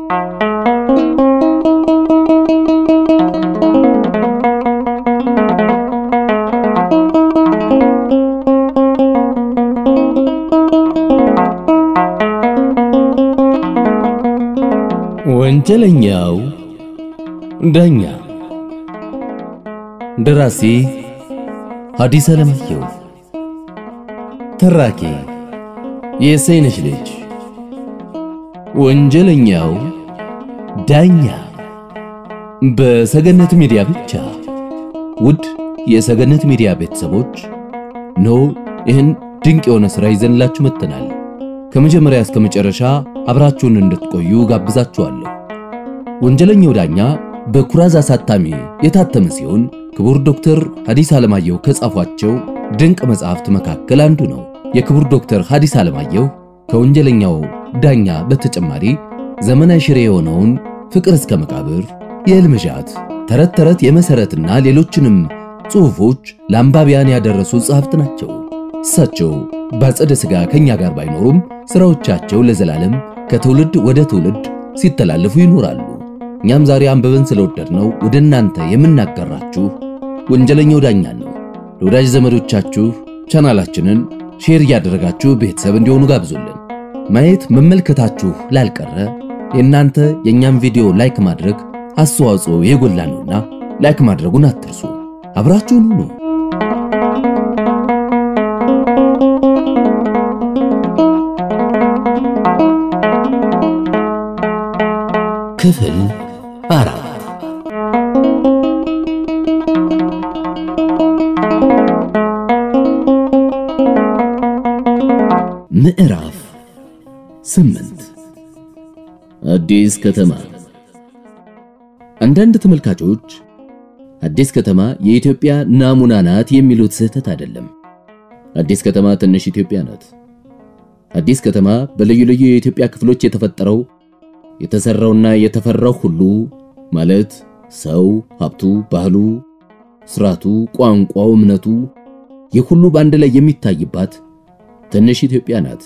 ወንጀለኛው ዳኛ ደራሲ ሐዲስ ዓለማየሁ ተራኪ የሰይነሽ ልጅ ወንጀለኛው ዳኛ በሰገነት ሚዲያ ብቻ ውድ የሰገነት ሚዲያ ቤተሰቦች ኖ ይህን ድንቅ የሆነ ሥራ ይዘንላችሁ መጥተናል ከመጀመሪያ እስከ መጨረሻ አብራችሁን እንድትቆዩ ጋብዛችኋለሁ። ወንጀለኛው ዳኛ በኩራዝ አሳታሚ የታተመ ሲሆን ክቡር ዶክተር ሐዲስ ዓለማየሁ ከጻፏቸው ድንቅ መጽሐፍት መካከል አንዱ ነው። የክቡር ዶክተር ሐዲስ ዓለማየሁ ከወንጀለኛው ዳኛ በተጨማሪ ዘመናዊ ሽሬ የሆነውን ፍቅር እስከ መቃብር፣ የሕልምዣት፣ ተረት ተረት፣ የመሰረትና ሌሎችንም ጽሑፎች ለአንባቢያን ያደረሱ ጸሐፍት ናቸው። እሳቸው በአጸደ ሥጋ ከኛ ጋር ባይኖሩም ሥራዎቻቸው ለዘላለም ከትውልድ ወደ ትውልድ ሲተላለፉ ይኖራሉ። እኛም ዛሬ አንብበን ስለወደድነው ወደ እናንተ የምናጋራችሁ ወንጀለኛው ዳኛ ነው። ለወዳጅ ዘመዶቻችሁ ቻናላችንን ሼር እያደረጋችሁ ቤተሰብ እንዲሆኑ ጋብዙልን። ማየት መመልከታችሁ ላልቀረ የእናንተ የእኛም ቪዲዮ ላይክ ማድረግ አስተዋጽኦ የጎላ ነውና ላይክ ማድረጉን አትርሱ። አብራችሁን ሁኑ። ክፍል አራት ምዕራፍ ስምንት አዲስ ከተማ። አንዳንድ ተመልካቾች አዲስ ከተማ የኢትዮጵያ ናሙና ናት የሚሉት ስህተት አይደለም። አዲስ ከተማ ትንሽ ኢትዮጵያ ናት። አዲስ ከተማ በልዩ ልዩ የኢትዮጵያ ክፍሎች የተፈጠረው የተሰራውና የተፈራው ሁሉ ማለት ሰው፣ ሀብቱ፣ ባህሉ፣ ስርዓቱ፣ ቋንቋው፣ እምነቱ ይህ ሁሉ በአንድ ላይ የሚታይባት ትንሽ ኢትዮጵያ ናት።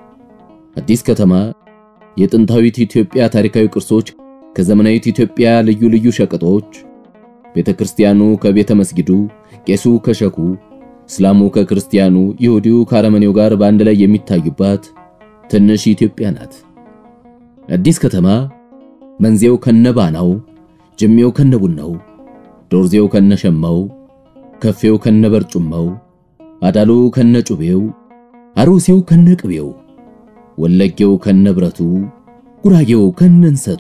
አዲስ ከተማ የጥንታዊት ኢትዮጵያ ታሪካዊ ቅርሶች ከዘመናዊት ኢትዮጵያ ልዩ ልዩ ሸቀጦች፣ ቤተ ክርስቲያኑ ከቤተ መስጊዱ፣ ቄሱ ከሸኩ፣ እስላሙ ከክርስቲያኑ፣ ይሁዲው ከአረመኔው ጋር በአንድ ላይ የሚታዩባት ትንሽ ኢትዮጵያ ናት። አዲስ ከተማ መንዜው ከነባናው፣ ጅሜው ከነቡናው፣ ዶርዜው ከነሸማው፣ ከፌው ከነበርጩማው፣ አዳሉ ከነጩቤው፣ አሩሲው ከነቅቤው፣ ወለጌው ከነብረቱ፣ ጉራጌው ከነንሰቱ፣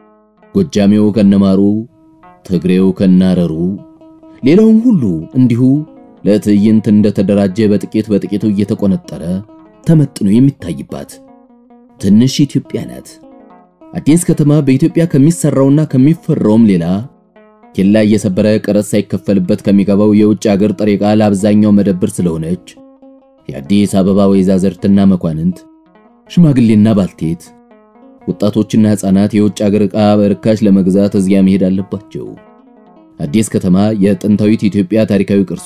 ጎጃሜው ከነማሩ፣ ትግሬው ከናረሩ፣ ሌላውም ሁሉ እንዲሁ ለትዕይንት እንደተደራጀ በጥቂት በጥቂቱ እየተቆነጠረ ተመጥኖ የሚታይባት ትንሽ ኢትዮጵያ ናት። አዲስ ከተማ በኢትዮጵያ ከሚሰራውና ከሚፈራውም ሌላ ኬላ እየሰበረ ቀረጥ ሳይከፈልበት ከሚገባው የውጭ አገር ጥሬ ዕቃ ለአብዛኛው መደብር ስለሆነች የአዲስ አበባ ወይዛዝርትና መኳንንት፣ ሽማግሌና ባልቴት፣ ወጣቶችና ሕፃናት የውጭ አገር ዕቃ በርካሽ ለመግዛት እዚያ መሄድ አለባቸው። አዲስ ከተማ የጥንታዊት ኢትዮጵያ ታሪካዊ ቅርሷ፣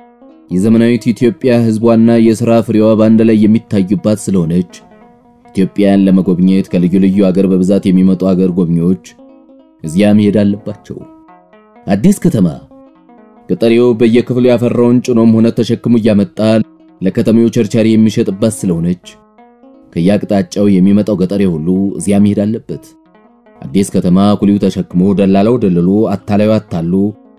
የዘመናዊት ኢትዮጵያ ሕዝቧና የሥራ ፍሬዋ በአንድ ላይ የሚታዩባት ስለሆነች ኢትዮጵያን ለመጎብኘት ከልዩ ልዩ አገር በብዛት የሚመጡ አገር ጎብኚዎች እዚያ መሄድ አለባቸው። አዲስ ከተማ ገጠሬው በየክፍሉ ያፈራውን ጭኖም ሆነ ተሸክሙ እያመጣ ለከተሜው ቸርቻሪ የሚሸጥባት ስለሆነች ከየአቅጣጫው የሚመጣው ገጠሬ ሁሉ እዚያ መሄድ አለበት። አዲስ ከተማ ኩሊው ተሸክሞ፣ ደላላው ደልሎ፣ አታላዩ አታሉ፣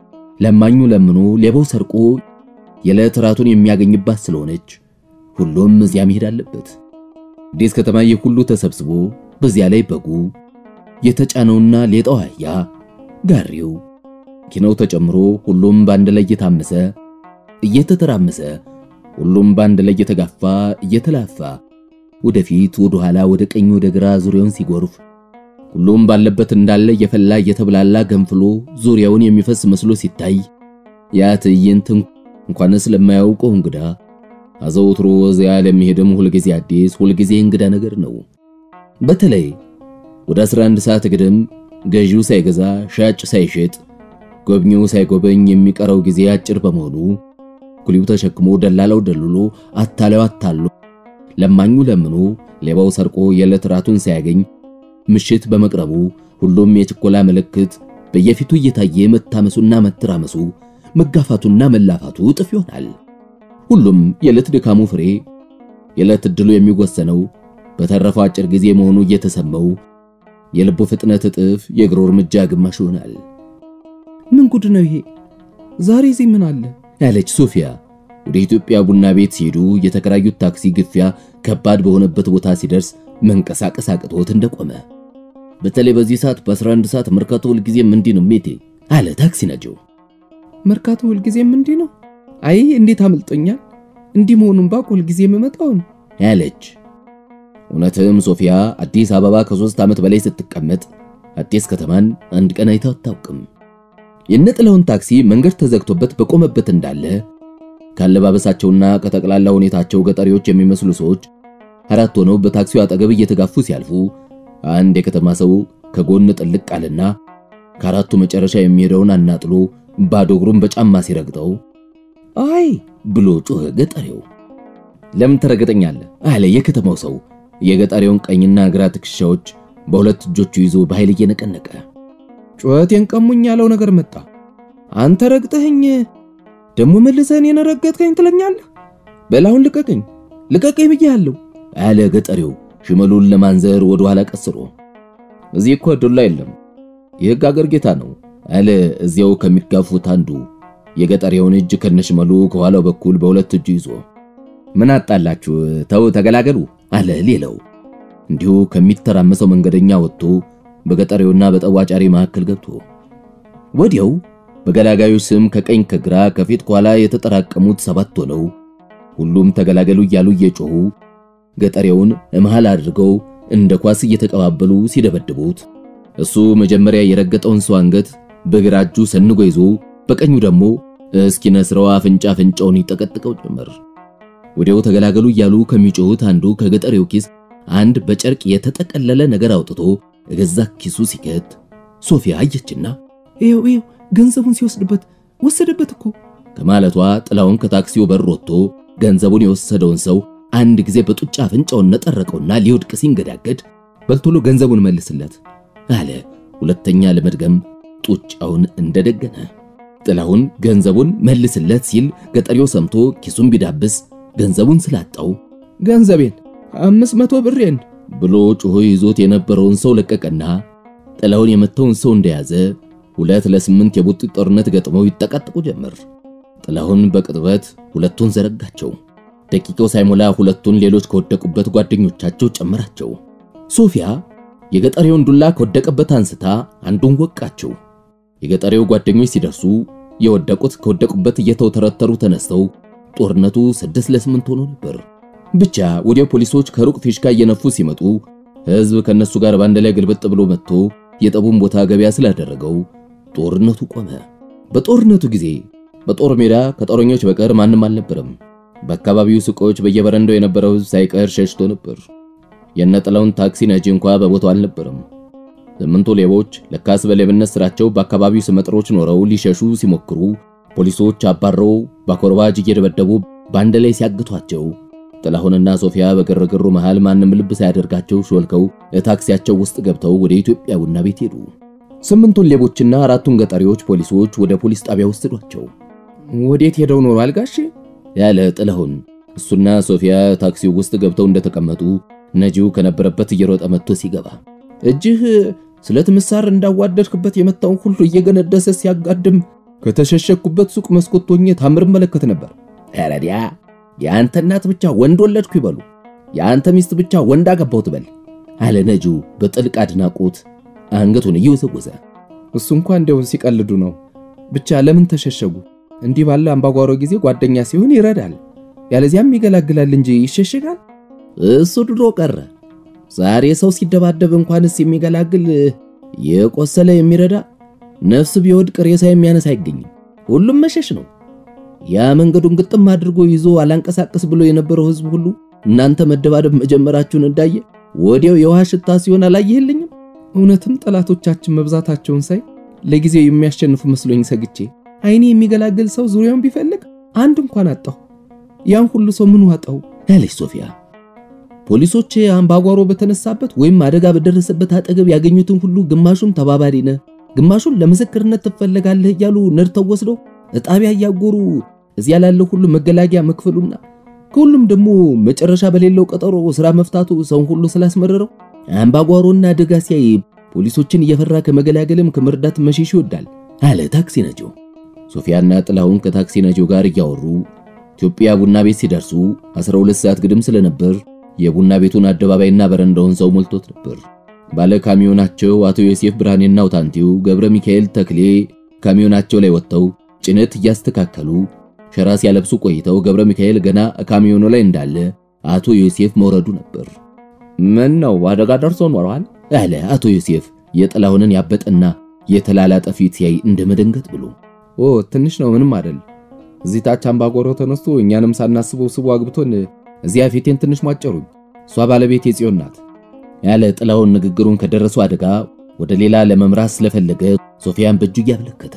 ለማኙ ለምኖ፣ ሌባው ሰርቆ የዕለት ራቱን የሚያገኝባት ስለሆነች ሁሉም እዚያ መሄድ አለበት። አዲስ ከተማ ይህ ሁሉ ተሰብስቦ በዚያ ላይ በጉ የተጫነውና ሌጣው አህያ ጋሪው ኪኖው ተጨምሮ ሁሉም በአንድ ላይ እየታመሰ እየተተራመሰ ሁሉም በአንድ ላይ እየተጋፋ እየተላፋ ወደፊት ወደ ኋላ ወደ ቀኝ ወደ ግራ ዙሪያውን ሲጎርፍ ሁሉም ባለበት እንዳለ እየፈላ እየተብላላ ገንፍሎ ዙሪያውን የሚፈስ መስሎ ሲታይ ያ ትዕይንት እንኳንስ ለማያውቀው እንግዳ አዘውትሮ እዚያ ለሚሄድም ሁልጊዜ አዲስ ሁልጊዜ እንግዳ ነገር ነው። በተለይ ወደ 11 ሰዓት ግድም ገዢው ሳይገዛ ሻጭ ሳይሸጥ ጎብኚው ሳይጎበኝ የሚቀረው ጊዜ አጭር በመሆኑ ኩሊው ተሸክሞ ደላላው ደልሎ አታላዩ አታሎ ለማኙ ለምኖ ሌባው ሰርቆ የዕለት ራቱን ሳያገኝ ምሽት በመቅረቡ ሁሉም የችኮላ ምልክት በየፊቱ እየታየ መታመሱና መተራመሱ መጋፋቱና መላፋቱ እጥፍ ይሆናል። ሁሉም የዕለት ድካሙ ፍሬ የዕለት ዕድሉ የሚወሰነው በተረፈው አጭር ጊዜ መሆኑ እየተሰማው የልቡ ፍጥነት እጥፍ፣ የእግሩ እርምጃ ግማሽ ይሆናል። ምን ጉድ ነው ይሄ? ዛሬ እዚህ ምን አለ? ያለች ሶፊያ ወደ ኢትዮጵያ ቡና ቤት ሲሄዱ የተከራዩት ታክሲ ግፊያ ከባድ በሆነበት ቦታ ሲደርስ መንቀሳቀስ አቅቶት እንደቆመ በተለይ በዚህ ሰዓት በ11 ሰዓት መርካቶ ሁልጊዜም እንዲህ ነው ሜቴ አለ ታክሲ ነጂው። መርካቶ ሁልጊዜም እንዲህ ነው? አይ እንዴት አምልጦኛል! እንዲህ መሆኑን ባቅ ሁልጊዜ የምመጣውን ያለች እውነትም ሶፊያ አዲስ አበባ ከሶስት ዓመት በላይ ስትቀመጥ አዲስ ከተማን አንድ ቀን አይታ አታውቅም። የነጥላውን ታክሲ መንገድ ተዘግቶበት በቆመበት እንዳለ ካለባበሳቸውና ከጠቅላላ ሁኔታቸው ገጠሪዎች የሚመስሉ ሰዎች አራት ሆነው በታክሲው አጠገብ እየተጋፉ ሲያልፉ አንድ የከተማ ሰው ከጎን ጥልቅ አለና ከአራቱ መጨረሻ የሚሄደውን አናጥሎ ባዶ እግሩን በጫማ ሲረግጠው አይ ብሎ ጮኸ። ገጠሬው ለምን ትረግጠኛለህ? አለ የከተማው ሰው የገጠሬውን ቀኝና ግራ ትከሻዎች በሁለት እጆቹ ይዞ በኃይል እየነቀነቀ። ጩኸቴን ቀሙኝ ያለው ነገር መጣ። አንተ ረግጠኸኝ ደግሞ መልሰህ እኔን ረገጥከኝ ትለኛለህ? በላሁን ልቀቀኝ፣ ልቀቀኝ ብዬሃለሁ አለ ገጠሬው ሽመሉን ለማንዘር ወደ ኋላ ቀስሮ። እዚህ እኮ ዱላ የለም የሕግ አገር ጌታ ነው አለ እዚያው ከሚጋፉት አንዱ የገጠሬውን እጅ ከነሽመሉ ከኋላው በኩል በሁለት እጁ ይዞ። ምን አጣላችሁ? ተው ተገላገሉ አለ ሌላው እንዲሁ ከሚተራመሰው መንገደኛ ወጥቶ በገጠሬውና በጠዋጫሪ መካከል ገብቶ ወዲያው በገላጋዮች ስም ከቀኝ ከግራ ከፊት ከኋላ የተጠራቀሙት ሰባት ሆነው ሁሉም ተገላገሉ እያሉ እየጮሁ ገጠሬውን መሃል አድርገው እንደ ኳስ እየተቀባበሉ ሲደበድቡት እሱ መጀመሪያ የረገጠውን ሰው አንገት በግራ እጁ ሰንጎ ይዞ በቀኙ ደግሞ እስኪነስረው አፍንጫ አፍንጫውን ይጠቀጥቀው ጀመር። ወዲያው ተገላገሉ እያሉ ከሚጮሁት አንዱ ከገጠሬው ኪስ አንድ በጨርቅ የተጠቀለለ ነገር አውጥቶ እገዛ ኪሱ ሲከት ሶፊያ አየችና ይኸው ይኸው ገንዘቡን ሲወስድበት ወሰደበት እኮ ከማለቷ ጥላውን ከታክሲው በር ወጥቶ ገንዘቡን የወሰደውን ሰው አንድ ጊዜ በጡጫ አፍንጫውን ነጠረቀውና ሊወድቅ ሲንገዳገድ በልቶሎ ገንዘቡን መልስለት አለ። ሁለተኛ ለመድገም ጡጫውን እንደደገነ ጥላውን ገንዘቡን መልስለት ሲል ገጠሬው ሰምቶ ኪሱን ቢዳብስ ገንዘቡን ስላጣው ገንዘቤን አምስት መቶ ብሬን ብሎ ጮሆ ይዞት የነበረውን ሰው ለቀቀና ጥላውን የመታውን ሰው እንደያዘ ሁለት ለስምንት የቡጢ ጦርነት ገጥመው ይጠቃጥቁ ጀመር። ጥላሁን በቅጥበት ሁለቱን ዘረጋቸው። ደቂቃው ሳይሞላ ሁለቱን ሌሎች ከወደቁበት ጓደኞቻቸው ጨመራቸው። ሶፊያ የገጠሬውን ዱላ ከወደቀበት አንስታ አንዱን ወቃቸው። የገጠሬው ጓደኞች ሲደርሱ የወደቁት ከወደቁበት እየተውተረተሩ ተነስተው ጦርነቱ ስድስት ለስምንት ሆኖ ነበር። ብቻ ወዲያው ፖሊሶች ከሩቅ ፊሽካ እየነፉ ሲመጡ ሕዝብ ከነሱ ጋር ባንድ ላይ ግልበጥ ብሎ መጥቶ የጠቡን ቦታ ገበያ ስላደረገው ጦርነቱ ቆመ። በጦርነቱ ጊዜ በጦር ሜዳ ከጦረኞች በቀር ማንም አልነበረም። በአካባቢው ሱቆች በየበረንዳው የነበረው ሕዝብ ሳይቀር ሸሽቶ ነበር። የነጥላውን ታክሲ ነጂ እንኳ በቦታው አልነበረም። ስምንቱ ሌቦች ለካስ በሌብነት ስራቸው በአካባቢው ስመጥሮች ኖረው ሊሸሹ ሲሞክሩ ፖሊሶች አባረው በኮርባጅ እየደበደቡ በአንድ ላይ ሲያግቷቸው ጥላሁንና ሶፊያ በግርግሩ መሃል ማንም ልብ ሳያደርጋቸው ሾልከው ለታክሲያቸው ውስጥ ገብተው ወደ ኢትዮጵያ ቡና ቤት ሄዱ። ስምንቱን ሌቦችና አራቱን ገጠሪዎች ፖሊሶች ወደ ፖሊስ ጣቢያ ወሰዷቸው። ወዴት ሄደው ኖሯል ጋሼ? ያለ ጥላሁን እሱና ሶፊያ ታክሲው ውስጥ ገብተው እንደተቀመጡ ነጂው ከነበረበት እየሮጠ መጥቶ ሲገባ እጅህ ስለት ምሳር እንዳዋደድክበት የመታውን ሁሉ እየገነደሰ ሲያጋድም ከተሸሸኩበት ሱቅ መስኮት ሆኜ ታምር መለከት ነበር። ረዲያ የአንተ እናት ብቻ ወንድ ወለድኩ ይበሉ፣ የአንተ ሚስት ብቻ ወንድ አገባው ትበል አለ ነጂው በጥልቅ አድናቆት አንገቱን እየወዘወዘ። እሱ እንኳን እንደው ሲቀልዱ ነው። ብቻ ለምን ተሸሸጉ? እንዲህ ባለ አምባጓሮ ጊዜ ጓደኛ ሲሆን ይረዳል፣ ያለዚያም ይገላግላል እንጂ ይሸሸጋል። እሱ ድሮ ቀረ። ዛሬ ሰው ሲደባደብ እንኳንስ የሚገላግል የቆሰለ የሚረዳ ነፍስ ቢወድቅ ሬሳ የሚያነሳ አይገኝም። ሁሉም መሸሽ ነው። ያ መንገዱን ግጥም አድርጎ ይዞ አላንቀሳቀስ ብሎ የነበረው ሕዝብ ሁሉ እናንተ መደባደብ መጀመራችሁን እንዳየ ወዲያው የውሃ ሽታ ሲሆን አላየህልኝም? እውነትም ጠላቶቻችን መብዛታቸውን ሳይ ለጊዜው የሚያሸንፉ መስሎኝ ሰግቼ አይኔ የሚገላግል ሰው ዙሪያውን ቢፈልግ አንድ እንኳን አጣሁ። ያን ሁሉ ሰው ምን ዋጠው? ያለች ሶፊያ ፖሊሶች አምባጓሮ በተነሳበት ወይም አደጋ በደረሰበት አጠገብ ያገኙትን ሁሉ ግማሹን ተባባሪ ነህ፣ ግማሹን ለምስክርነት ትፈለጋለህ እያሉ ነድተው ወስደው እጣቢያ እያጎሩ እዚያ ላለው ሁሉ መገላጊያ መክፈሉና ከሁሉም ደግሞ መጨረሻ በሌለው ቀጠሮ ስራ መፍታቱ ሰውን ሁሉ ስላስመረረው አምባጓሮና አደጋ ሲያይ ፖሊሶችን እየፈራ ከመገላገልም ከመርዳት መሸሽ ይወዳል አለ ታክሲ ነጂው። ሶፊያና ጥላሁን ከታክሲ ነጂው ጋር እያወሩ ኢትዮጵያ ቡና ቤት ሲደርሱ 12 ሰዓት ግድም ስለነበር የቡና ቤቱን አደባባይና በረንዳውን ሰው ሞልቶት ነበር። ባለ ካሚዮናቸው አቶ ዮሴፍ ብርሃኔና አውታንቲው ገብረ ሚካኤል ተክሌ ካሚዮናቸው ላይ ወጥተው ጭነት እያስተካከሉ ሸራ ሲያለብሱ ቆይተው ገብረ ሚካኤል ገና ካሚዮኑ ላይ እንዳለ አቶ ዮሴፍ መውረዱ ነበር። ምን ነው አደጋ ደርሶ ኖረዋል? አለ አቶ ዮሴፍ የጥላሁንን ያበጠና የተላላጠ ፊት ሲያይ እንደመደንገጥ ብሎ። ኦ ትንሽ ነው፣ ምንም አይደል። እዚህ ታች አምባጓሮ ተነስቶ እኛንም ሳናስበው ስቦ አግብቶን እዚያ ፊቴን ትንሽ ሟጨሩኝ። እሷ ባለቤት የጽዮን ናት ያለ ጥላሁን ንግግሩን ከደረሱ አደጋ ወደ ሌላ ለመምራት ስለፈለገ ሶፊያን በእጁ እያመለከተ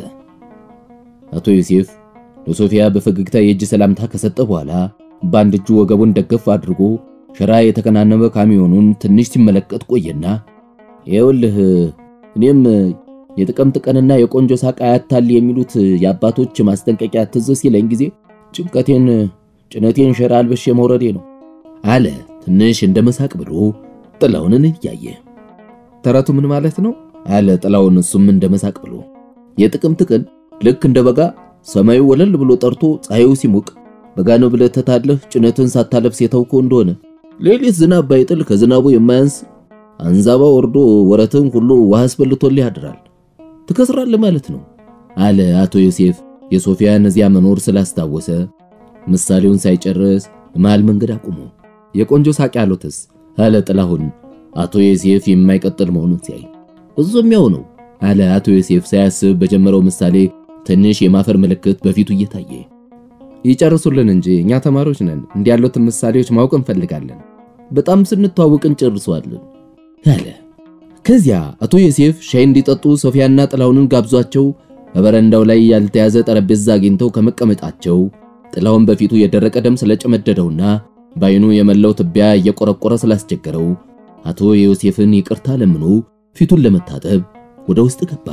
አቶ ዮሴፍ ለሶፊያ በፈገግታ የእጅ ሰላምታ ከሰጠ በኋላ በአንድ እጁ ወገቡን ደገፍ አድርጎ ሸራ የተከናነበ ካሚዮኑን ትንሽ ሲመለከት ቆየና ይኸውልህ እኔም የጥቅምት ቀንና የቆንጆ ሳቅ አያታል የሚሉት የአባቶች ማስጠንቀቂያ ትዝ ሲለኝ ጊዜ ጭንቀቴን ጭነቴን ሸራ አልበሼ መውረዴ ነው አለ ትንሽ እንደ መሳቅ ብሎ ጥላሁንን እያየ ተረቱ ምን ማለት ነው አለ ጥላሁን እሱም እንደ መሳቅ ብሎ የጥቅምት ቀን ልክ እንደ በጋ ሰማዩ ወለል ብሎ ጠርቶ ፀሐዩ ሲሞቅ በጋ ነው ብለህ ተታለህ ጭነትን ሳታለብስ የተውከው እንደሆነ ሌሊት ዝናብ ባይጥል ከዝናቡ የማያንስ አንዛባ ወርዶ ወረትን ሁሉ ውሃ አስበልቶልህ ያድራል። ትከስራለህ ማለት ነው አለ አቶ ዮሴፍ የሶፊያን እዚያ መኖር ስላስታወሰ ምሳሌውን ሳይጨርስ መሃል መንገድ አቁሞ የቆንጆ ሳቅ ያሉትስ አለ ጥላሁን አቶ ዮሴፍ የማይቀጥል መሆኑን ሲያይ እዙም ያው ነው አለ አቶ ዮሴፍ ሳያስብ በጀመረው ምሳሌ ትንሽ የማፈር ምልክት በፊቱ እየታየ ይጨርሱልን እንጂ እኛ ተማሪዎች ነን። እንዲህ ያሉትን ምሳሌዎች ማወቅ እንፈልጋለን። በጣም ስንተዋወቅ እንጨርሰዋለን አለ። ከዚያ አቶ ዮሴፍ ሻይ እንዲጠጡ ሶፊያና ጥላሁንን ጋብዟቸው በበረንዳው ላይ ያልተያዘ ጠረጴዛ አግኝተው ከመቀመጣቸው ጥላሁን በፊቱ የደረቀ ደም ስለጨመደደውና በዓይኑ የመላው ትቢያ እየቆረቆረ ስላስቸገረው አቶ ዮሴፍን ይቅርታ ለምኖ ፊቱን ለመታጠብ ወደ ውስጥ ገባ።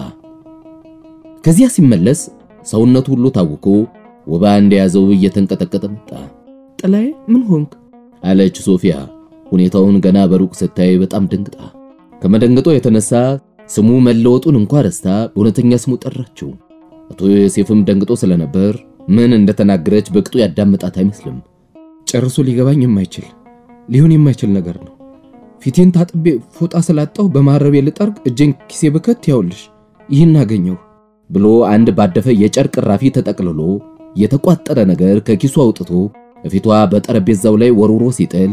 ከዚያ ሲመለስ ሰውነቱ ሁሉ ታውኮ ወባ እንደያዘው እየተንቀጠቀጠ መጣ። ጥላዬ ምን ሆንክ? አለች ሶፊያ ሁኔታውን ገና በሩቅ ስታይ በጣም ደንግጣ። ከመደንገጧ የተነሳ ስሙ መለወጡን እንኳ ረስታ በእውነተኛ ስሙ ጠራችው። አቶ ዮሴፍም ደንግጦ ስለነበር ምን እንደተናገረች በቅጡ ያዳመጣት አይመስልም። ጨርሶ ሊገባኝ የማይችል ሊሆን የማይችል ነገር ነው። ፊቴን ታጥቤ ፎጣ ስላጣሁ በማረቤ ልጠርግ እጄን ኪሴ ብከት ያውልሽ ይህን አገኘሁ ብሎ አንድ ባደፈ የጨርቅ ራፊ ተጠቅልሎ የተቋጠረ ነገር ከኪሱ አውጥቶ ፊቷ በጠረጴዛው ላይ ወርውሮ ሲጥል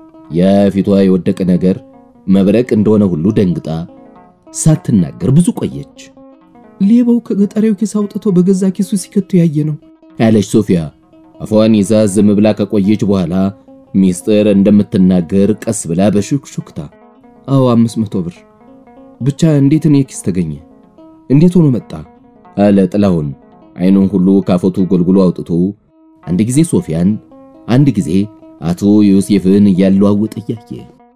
የፊቷ የወደቀ ነገር መብረቅ እንደሆነ ሁሉ ደንግጣ ሳትናገር ብዙ ቆየች። ሌባው ከገጠሬው ኪስ አውጥቶ በገዛ ኪሱ ሲከቱ ያየ ነው ያለች ሶፊያ አፏን ይዛ ዝም ብላ ከቆየች በኋላ ሚስጥር እንደምትናገር ቀስ ብላ በሹክሹክታ አዎ አምስት መቶ ብር ብቻ እንዴት እኔ ኪስ ተገኘ? እንዴት ሆኖ መጣ? አለ ጥላሁን አይኑን ሁሉ ካፎቱ ጎልጉሎ አውጥቶ አንድ ጊዜ ሶፊያን አንድ ጊዜ አቶ ዮሴፍን እያለዋወጠ እያየ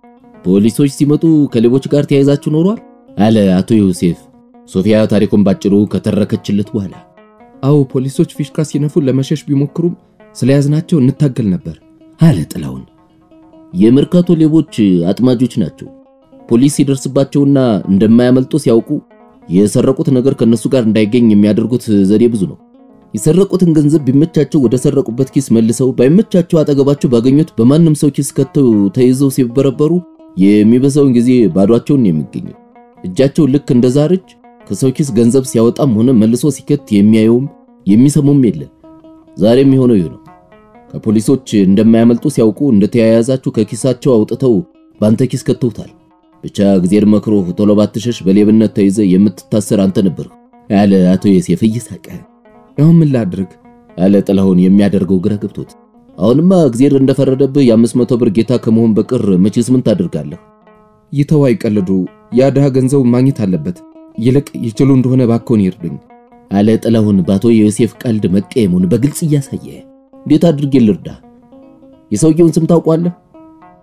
ፖሊሶች ሲመጡ ከሌቦች ጋር ተያይዛችሁ ኖሯል? አለ አቶ ዮሴፍ ሶፊያ ታሪኩን ባጭሩ ከተረከችለት በኋላ አዎ ፖሊሶች ፊሽካ ሲነፉ ለመሸሽ ቢሞክሩም ስለያዝናቸው እንታገል ነበር አለ ጥላሁን። የመርካቶ ሌቦች አጥማጆች ናቸው። ፖሊስ ሲደርስባቸውና እንደማያመልጡ ሲያውቁ የሰረቁት ነገር ከነሱ ጋር እንዳይገኝ የሚያደርጉት ዘዴ ብዙ ነው። የሰረቁትን ገንዘብ ቢመቻቸው ወደ ሰረቁበት ኪስ መልሰው፣ ባይመቻቸው አጠገባቸው ባገኙት በማንም ሰው ኪስ ከተው ተይዘው ሲበረበሩ የሚበዛውን ጊዜ ባዷቸውን የሚገኙ እጃቸው ልክ እንደ ዛርጅ ከሰው ኪስ ገንዘብ ሲያወጣም ሆነ መልሶ ሲከት የሚያየውም የሚሰሙም የለ። ዛሬም የሆነው ይህ ነው። ከፖሊሶች እንደማያመልጡ ሲያውቁ እንደተያያዛችሁ ከኪሳቸው አውጥተው ባንተ ኪስ ከተውታል። ብቻ እግዚአብሔር መክሮ ቶሎ ባትሸሽ በሌብነት ተይዘ የምትታሰር አንተ ነበር ያለ አቶ ዮሴፍ እየሳቀ አሁን ምን ላድርግ አለ ጥላሁን የሚያደርገው ግራ ገብቶት። አሁንማ እግዚአብሔር እንደፈረደብህ የአምስት መቶ ብር ጌታ ከመሆን በቅር መቼስ ምን ታደርጋለህ? ይተው አይቀልዱ። ያ ድሃ ገንዘብ ማግኘት አለበት። ይልቅ ይችሉ እንደሆነ ባክዎን ይርዱኝ አለ ጥላሁን በአቶ ዮሴፍ ቀልድ መቀየሙን በግልጽ እያሳየ። እንዴት አድርጌ ልርዳ? የሰውየውን ስም ታውቋለህ?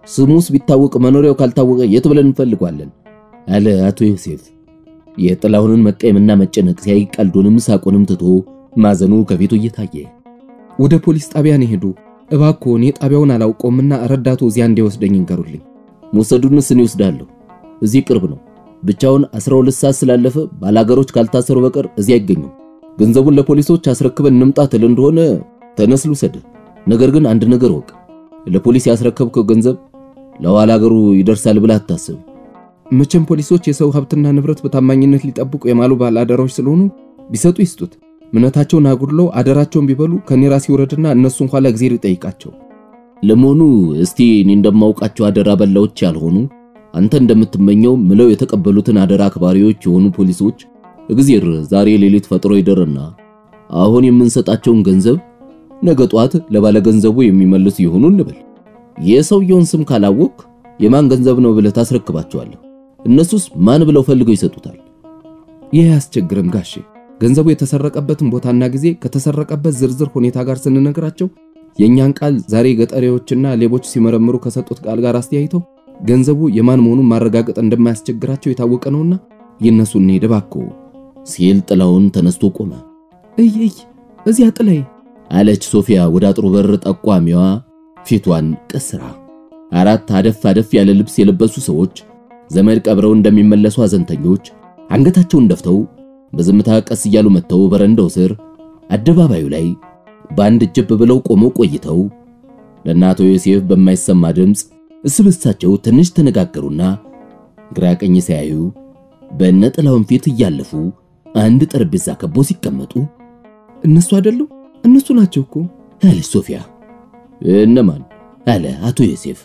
ስሙስ ቢታወቅ መኖሪያው ካልታወቀ የት ብለን እንፈልጓለን? አለ አቶ ዮሴፍ። የጥላሁንን መቀየምና መጨነቅ ሲያይ ቀልዱንም ሳቁንም ትቶ ማዘኑ ከፊቱ እየታየ ወደ ፖሊስ ጣቢያ ነው ሄዱ። እባክዎ እኔ ጣቢያውን አላውቀውምና ረዳቱ እዚያ እንዲወስደኝ ይንገሩልኝ። መውሰዱንስ እኔ እወስዳለሁ። እዚህ ቅርብ ነው። ብቻውን 12 ሰዓት ስላለፈ ባላገሮች ካልታሰሩ በቀር እዚህ አይገኙም። ገንዘቡን ለፖሊሶች አስረክበን እንምጣ ትል እንደሆነ ተነስ ልውሰድ። ነገር ግን አንድ ነገር ወቅ፣ ለፖሊስ ያስረከብከው ገንዘብ ለኋላ ሀገሩ ይደርሳል ብለህ አታስብ። መቼም ፖሊሶች የሰው ሀብትና ንብረት በታማኝነት ሊጠብቁ የማሉ ባለአደራዎች ስለሆኑ ቢሰጡ ይስጡት። እምነታቸውን አጉድለው አደራቸውን ቢበሉ ከኔ ራሴ ይውረድና እነሱን ኋላ እግዜር ይጠይቃቸው። ለመሆኑ እስቲ እኔ እንደማውቃቸው አደራ በላዎች ያልሆኑ አንተ እንደምትመኘው ምለው የተቀበሉትን አደራ አክባሪዎች የሆኑ ፖሊሶች እግዜር ዛሬ ሌሊት ፈጥሮ ይደርና አሁን የምንሰጣቸውን ገንዘብ ነገ ጧት ለባለ ገንዘቡ የሚመልስ ይሆኑ እንበል። የሰውየውን ስም ካላወቅ የማን ገንዘብ ነው ብለህ ታስረክባቸዋለህ። እነሱስ ማን ብለው ፈልገው ይሰጡታል? ይህ አያስቸግርም ጋሼ። ገንዘቡ የተሰረቀበትን ቦታና ጊዜ ከተሰረቀበት ዝርዝር ሁኔታ ጋር ስንነግራቸው የእኛን ቃል ዛሬ ገጠሬዎችና ሌቦች ሲመረምሩ ከሰጡት ቃል ጋር አስተያይተው ገንዘቡ የማን መሆኑን ማረጋገጥ እንደማያስቸግራቸው የታወቀ ነውና ይነሱ እንሂድ እባክዎ ሲል ጥላውን ተነስቶ ቆመ። እይ እይ እዚያ ጥላይ አለች ሶፊያ ወደ አጥሩ በር ጠቋሚዋ ፊቷን ቀስራ። አራት አደፍ አደፍ ያለ ልብስ የለበሱ ሰዎች ዘመድ ቀብረው እንደሚመለሱ አዘንተኞች አንገታቸውን ደፍተው በዝምታ ቀስ እያሉ መጥተው በረንዳው ስር አደባባዩ ላይ በአንድ ጅብ ብለው ቆመው ቆይተው ለእናቶ ዮሴፍ በማይሰማ ድምፅ እስብሳቸው ትንሽ ተነጋገሩና ግራ ቀኝ ሲያዩ በእነ ጥላውን ፊት እያለፉ አንድ ጠረጴዛ ከቦ ሲቀመጡ እነሱ አይደሉም? እነሱ ናቸው እኮ አለች ሶፊያ። እነማን? አለ አቶ ዮሴፍ።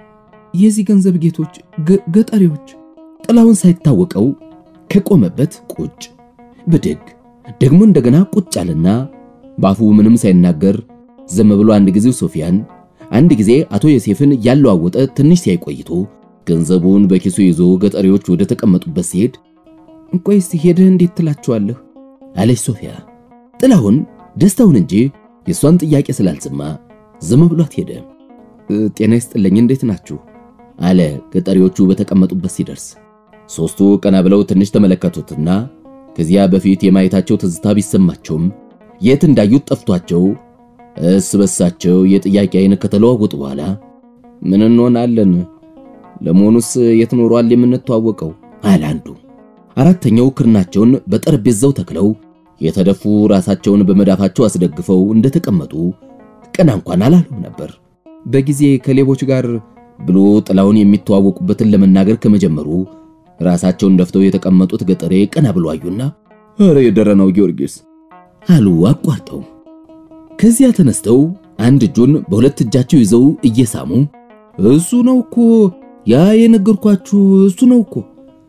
የዚህ ገንዘብ ጌቶች ገጠሬዎች። ጥላውን ሳይታወቀው ከቆመበት ቁጭ ብድግ ደግሞ እንደገና ቁጭ አለና በአፉ ምንም ሳይናገር ዝም ብሎ አንድ ጊዜ ሶፊያን አንድ ጊዜ አቶ ዮሴፍን ያለዋወጠ ትንሽ ሲያይ ቆይቶ ገንዘቡን በኪሱ ይዞ ገጠሬዎች ወደ ተቀመጡበት ሲሄድ ቆይ እስቲ ሄደህ እንዴት ትላቸዋለህ? አለች ሶፊያ። ጥላሁን ደስታውን እንጂ የሷን ጥያቄ ስላልሰማ ዝም ብሏት ሄደ። ጤና ይስጥልኝ እንዴት ናችሁ? አለ ገጠሬዎቹ በተቀመጡበት ሲደርስ። ሶስቱ ቀና ብለው ትንሽ ተመለከቱትና ከዚያ በፊት የማየታቸው ትዝታ ቢሰማቸውም የት እንዳዩት ጠፍቷቸው እስ በሳቸው የጥያቄ አይነት ከተለዋወጡ በኋላ ምን እንሆናለን? ለመሆኑስ የት ኖሯል የምንተዋወቀው? አለ አንዱ። አራተኛው ክርናቸውን በጠረጴዛው ተክለው የተደፉ ራሳቸውን በመዳፋቸው አስደግፈው እንደተቀመጡ ቀና እንኳን አላሉም ነበር። በጊዜ ከሌቦች ጋር ብሎ ጥላውን የሚተዋወቁበትን ለመናገር ከመጀመሩ ራሳቸውን ደፍተው የተቀመጡት ገጠሬ ቀና ብሎ አዩና ኧረ የደረናው ጊዮርጊስ አሉ አቋርጠው። ከዚያ ተነስተው አንድ እጁን በሁለት እጃቸው ይዘው እየሳሙ እሱ ነው እኮ ያ የነገርኳችሁ እሱ ነው እኮ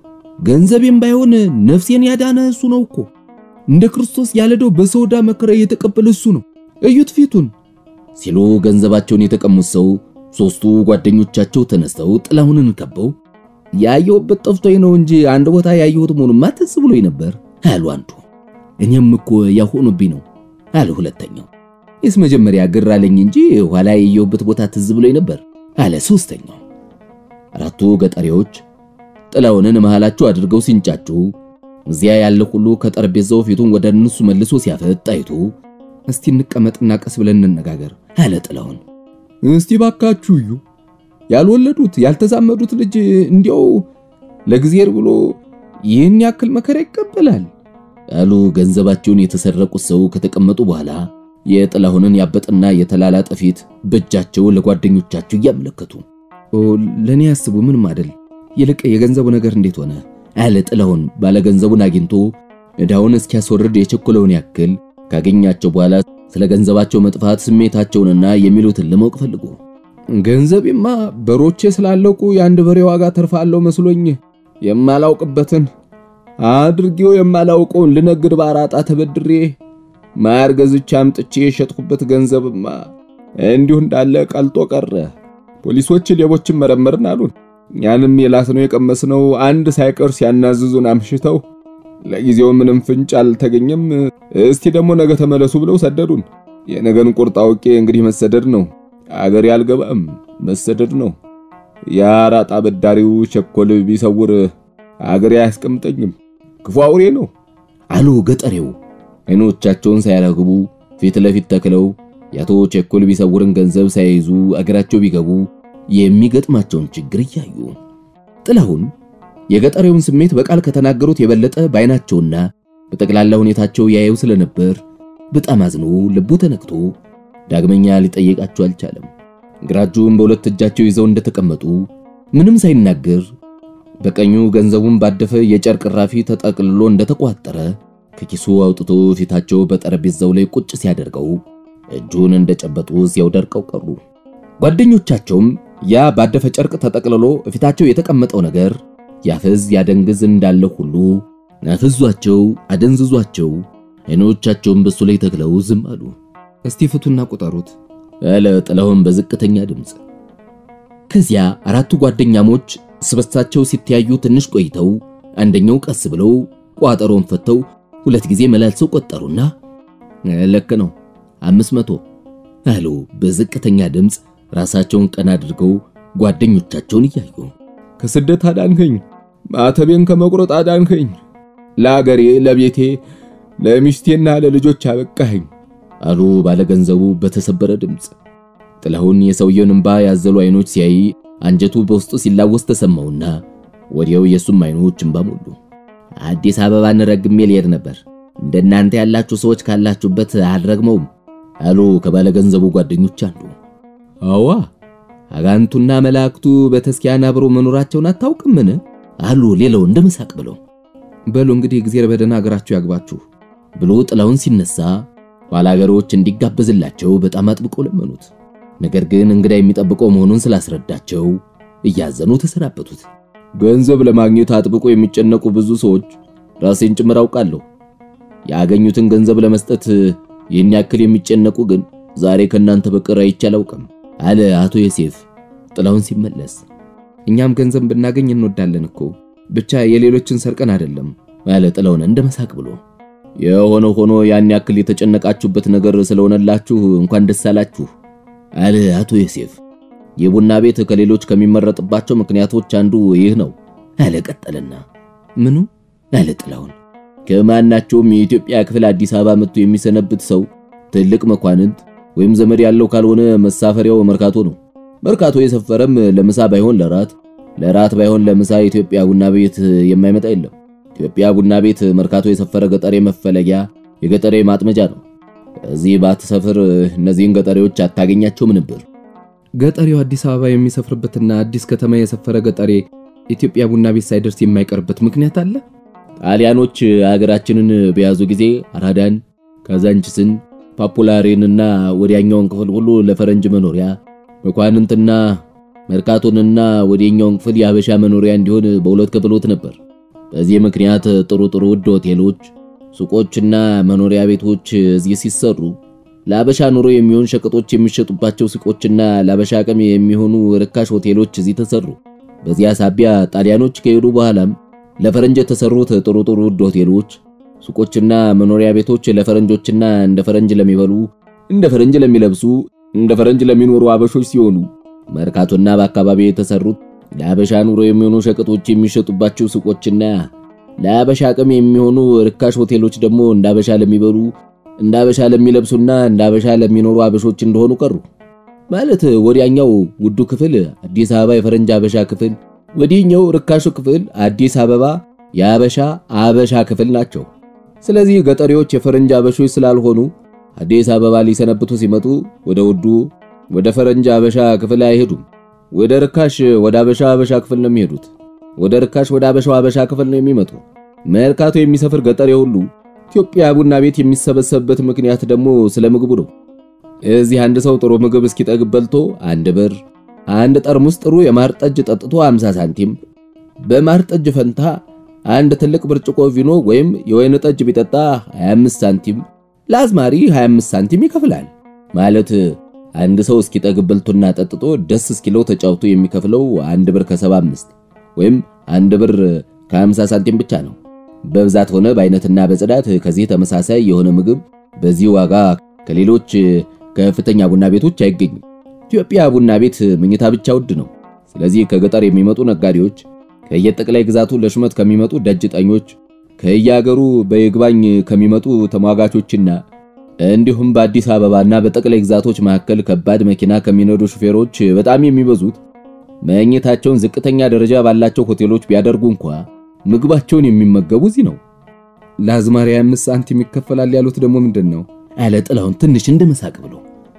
ገንዘቤም ባይሆን ነፍሴን ያዳነ እሱ ነው እኮ እንደ ክርስቶስ ያለደው በሰውዳ መከራ የተቀበለ እሱ ነው እዩት ፊቱን ሲሉ ገንዘባቸውን የተቀሙት ሰው ሶስቱ ጓደኞቻቸው ተነስተው ጥላሁንን ከበው ያየሁበት ጠፍቶኝ ነው እንጂ አንድ ቦታ ያየሁት መሆኑማ ትዝ ብሎኝ ነበር አሉ አንዱ። እኔም እኮ ያሆኑብኝ ነው አለ ሁለተኛው። ይስ መጀመሪያ ግር አለኝ እንጂ ኋላ ያየሁበት ቦታ ትዝ ብሎኝ ነበር አለ ሶስተኛው። አራቱ ገጠሬዎች ጥላሁንን መሃላቸው አድርገው ሲንጫጩ እዚያ ያለ ሁሉ ከጠረጴዛው ፊቱን ወደ እነሱ መልሶ ሲያፈጥ አይቶ እስቲ እንቀመጥና ቀስ ብለን እንነጋገር አለ ጥላሁን። እስቲ ባካችሁ እዩ ያልወለዱት ያልተዛመዱት ልጅ እንዲያው ለእግዚአብሔር ብሎ ይህን ያክል መከራ ይቀበላል አሉ ገንዘባቸውን የተሰረቁት ሰው ከተቀመጡ በኋላ የጥላሁንን ያበጠና የተላላጠ ፊት በእጃቸው ለጓደኞቻቸው እያመለከቱ ለኔ ያስቡ ምንም አይደል ይልቅ የገንዘቡ ነገር እንዴት ሆነ አለ ጥላሁን ባለገንዘቡን አግኝቶ ዕዳውን እስኪያስወርድ የቸኮለውን ያክል ካገኛቸው በኋላ ስለ ገንዘባቸው መጥፋት ስሜታቸውንና የሚሉትን ለማወቅ ፈልጎ ገንዘቤማ በሮቼ ስላለቁ የአንድ በሬ ዋጋ ተርፋለሁ መስሎኝ የማላውቅበትን አድርጌው የማላውቀውን ልነግድ ባራጣ ተበድሬ ማር ገዝቼ አምጥቼ የሸጥኩበት ገንዘብማ እንዲሁ እንዳለ ቀልጦ ቀረ። ፖሊሶች ሌቦችን መረመርን አሉን። ያንም የላስነው የቀመስነው አንድ ሳይቀር ሲያናዝዙን አምሽተው ለጊዜው ምንም ፍንጭ አልተገኘም። እስቲ ደግሞ ነገ ተመለሱ ብለው ሰደዱን። የነገን ቁርጥ አውቄ እንግዲህ መሰደድ ነው። አገር ያልገባም መሰደድ ነው የአራጣ በዳሪው ቸኮል ቢሰውር አገሬ አያስቀምጠኝም፣ ክፉ አውሬ ነው አሉ ገጠሬው አይኖቻቸውን ሳያረግቡ ፊት ለፊት ተክለው የአቶ ቸኮል ቢሰውርን ገንዘብ ሳይይዙ አገራቸው ቢገቡ የሚገጥማቸውን ችግር እያዩ ጥላሁን የገጠሬውን ስሜት በቃል ከተናገሩት የበለጠ በዓይናቸውና በጠቅላላ ሁኔታቸው ያየው ስለነበር በጣም አዝኖ ልቡ ተነክቶ ዳግመኛ ሊጠየቃቸው አልቻለም። ግራ እጁን በሁለት እጃቸው ይዘው እንደተቀመጡ ምንም ሳይናገር በቀኙ ገንዘቡን ባደፈ የጨርቅ ራፊ ተጠቅልሎ እንደተቋጠረ ከኪሱ አውጥቶ ፊታቸው በጠረጴዛው ላይ ቁጭ ሲያደርገው እጁን እንደጨበጡ እዚያው ደርቀው ቀሩ። ጓደኞቻቸውም ያ ባደፈ ጨርቅ ተጠቅልሎ ፊታቸው የተቀመጠው ነገር ያፈዝ ያደንግዝ እንዳለ ሁሉ አፍዟቸው አደንዝዟቸው አይኖቻቸውን በሱ ላይ ተክለው ዝም አሉ። እስቲ ፍቱና ቁጠሩት አለ ጥላሁን በዝቅተኛ ድምፅ። ከዚያ አራቱ ጓደኛሞች ስበሳቸው ሲተያዩ ትንሽ ቆይተው አንደኛው ቀስ ብለው ቋጠሮን ፈተው ሁለት ጊዜ መላልሰው ቆጠሩና ልክ ነው አምስት መቶ አሉ በዝቅተኛ ድምፅ ራሳቸውን ቀና አድርገው ጓደኞቻቸውን እያዩ ከስደት አዳንከኝ፣ ማተቤን ከመቁረጥ አዳንከኝ፣ ለአገሬ ለቤቴ ለሚስቴና ለልጆች አበቃኸኝ አሉ ባለገንዘቡ በተሰበረ ድምፅ። ጥላሁን የሰውየውን እንባ ያዘሉ አይኖች ሲያይ አንጀቱ በውስጡ ሲላወስ ተሰማውና ወዲያው የሱም አይኖች እንባ ሞሉ። አዲስ አበባን ረግሜ ልሄድ ነበር፣ እንደናንተ ያላችሁ ሰዎች ካላችሁበት አልረግመውም አሉ ከባለገንዘቡ ጓደኞች አንዱ። አዋ አጋንቱና መላእክቱ በተስኪያን አብሮ መኖራቸውን አታውቅምን? አሉ ሌላው እንደ መሳቅ ብለው። በሉ እንግዲህ እግዚአብሔር በደህና አገራችሁ ያግባችሁ ብሎ ጥላሁን ሲነሳ ባላገሮች እንዲጋበዝላቸው በጣም አጥብቀው ለመኑት። ነገር ግን እንግዳ የሚጠብቀው መሆኑን ስላስረዳቸው እያዘኑ ተሰናበቱት። ገንዘብ ለማግኘት አጥብቆ የሚጨነቁ ብዙ ሰዎች ራሴን ጭምር አውቃለሁ። ያገኙትን ገንዘብ ለመስጠት ይህን ያክል የሚጨነቁ ግን ዛሬ ከናንተ በቀር አይቼ አላውቅም አለ አቶ ዮሴፍ ጥላሁን ሲመለስ። እኛም ገንዘብ ብናገኝ እንወዳለን እኮ ብቻ የሌሎችን ሰርቀን አይደለም አለ ጥላሁን እንደ መሳቅ ብሎ። የሆነ ሆኖ ያን ያክል የተጨነቃችሁበት ነገር ስለሆነላችሁ እንኳን ደስ አላችሁ አለ አቶ ዮሴፍ። የቡና ቤት ከሌሎች ከሚመረጥባቸው ምክንያቶች አንዱ ይህ ነው አለ ቀጠልና። ምኑ አለ ጥላሁን። ከማናቸውም የኢትዮጵያ ክፍል አዲስ አበባ መጥቶ የሚሰነብት ሰው ትልቅ መኳንንት ወይም ዘመድ ያለው ካልሆነ መሳፈሪያው መርካቶ ነው። መርካቶ የሰፈረም ለምሳ ባይሆን ለራት፣ ለራት ባይሆን ለምሳ ኢትዮጵያ ቡና ቤት የማይመጣ የለም። ኢትዮጵያ ቡና ቤት መርካቶ የሰፈረ ገጠሬ መፈለጊያ፣ የገጠሬ ማጥመጃ ነው። እዚህ ባትሰፍር እነዚህን ገጠሬዎች አታገኛቸውም ነበር። ገጠሬው አዲስ አበባ የሚሰፍርበትና አዲስ ከተማ የሰፈረ ገጠሬ ኢትዮጵያ ቡና ቤት ሳይደርስ የማይቀርበት ምክንያት አለ? ጣሊያኖች አገራችንን በያዙ ጊዜ አራዳን፣ ካዛንችስን፣ ፓፑላሬንና ወዲያኛውን ክፍል ሁሉ ለፈረንጅ መኖሪያ መኳንንትና መርካቶንና ወዲያኛውን ክፍል የአበሻ መኖሪያ እንዲሆን በሁለት ከፍሎት ነበር። በዚህ ምክንያት ጥሩ ጥሩ ውድ ሆቴሎች፣ ሱቆችና መኖሪያ ቤቶች እዚህ ሲሰሩ ለአበሻ ኑሮ የሚሆን ሸቀጦች የሚሸጡባቸው ሱቆችና ለአበሻ አቅም የሚሆኑ ርካሽ ሆቴሎች እዚህ ተሰሩ። በዚያ ሳቢያ ጣሊያኖች ከሄዱ በኋላም ለፈረንጅ የተሰሩት ጥሩ ጥሩ ውድ ሆቴሎች፣ ሱቆችና መኖሪያ ቤቶች ለፈረንጆችና እንደ ፈረንጅ ለሚበሉ፣ እንደ ፈረንጅ ለሚለብሱ፣ እንደ ፈረንጅ ለሚኖሩ አበሾች ሲሆኑ መርካቶና በአካባቢ የተሰሩት ለአበሻ ኑሮ የሚሆኑ ሸቀጦች የሚሸጡባቸው ሱቆችና ለአበሻ አቅም የሚሆኑ ርካሽ ሆቴሎች ደግሞ እንደ አበሻ ለሚበሉ፣ እንደ አበሻ ለሚለብሱና እንደ አበሻ ለሚኖሩ አበሾች እንደሆኑ ቀሩ። ማለት ወዲያኛው ውዱ ክፍል አዲስ አበባ የፈረንጅ አበሻ ክፍል፣ ወዲህኛው ርካሹ ክፍል አዲስ አበባ የአበሻ አበሻ ክፍል ናቸው። ስለዚህ ገጠሬዎች የፈረንጅ አበሾች ስላልሆኑ አዲስ አበባ ሊሰነብቱ ሲመጡ ወደ ውዱ ወደ ፈረንጅ አበሻ ክፍል አይሄዱም። ወደ ርካሽ ወደ አበሻ አበሻ ክፍል ነው የሚሄዱት። ወደ ርካሽ ወደ አበሻው አበሻ ክፍል ነው የሚመጡ። መርካቶ የሚሰፍር ገጠሬ ሁሉ ኢትዮጵያ ቡና ቤት የሚሰበሰብበት ምክንያት ደግሞ ስለ ምግቡ ነው። እዚህ አንድ ሰው ጥሩ ምግብ እስኪጠግብ በልቶ አንድ ብር፣ አንድ ጠርሙስ ጥሩ የማር ጠጅ ጠጥቶ 50 ሳንቲም፣ በማር ጠጅ ፈንታ አንድ ትልቅ ብርጭቆ ቪኖ ወይም የወይን ጠጅ ቢጠጣ 25 ሳንቲም፣ ለአዝማሪ 25 ሳንቲም ይከፍላል። ማለት አንድ ሰው እስኪጠግብ በልቶና ጠጥቶ ደስ እስኪለው ተጫውቶ የሚከፍለው አንድ ብር ከ75 ወይም አንድ ብር ከ50 ሳንቲም ብቻ ነው። በብዛት ሆነ በአይነትና በጽዳት ከዚህ ተመሳሳይ የሆነ ምግብ በዚህ ዋጋ ከሌሎች ከፍተኛ ቡና ቤቶች አይገኝም። ኢትዮጵያ ቡና ቤት መኝታ ብቻ ውድ ነው። ስለዚህ ከገጠር የሚመጡ ነጋዴዎች፣ ከየጠቅላይ ግዛቱ ለሹመት ከሚመጡ ደጅጠኞች፣ ከየአገሩ በይግባኝ ከሚመጡ ተሟጋቾችና እንዲሁም በአዲስ አበባና በጠቅላይ ግዛቶች መካከል ከባድ መኪና ከሚነዱ ሹፌሮች በጣም የሚበዙት መኝታቸውን ዝቅተኛ ደረጃ ባላቸው ሆቴሎች ቢያደርጉ እንኳ ምግባቸውን የሚመገቡ እዚህ ነው። ለአዝማሪ አምስት ሳንቲም ይከፈላል ያሉት ደግሞ ምንድን ነው? አለ ጥላሁን ትንሽ እንደመሳቅ ብሎ።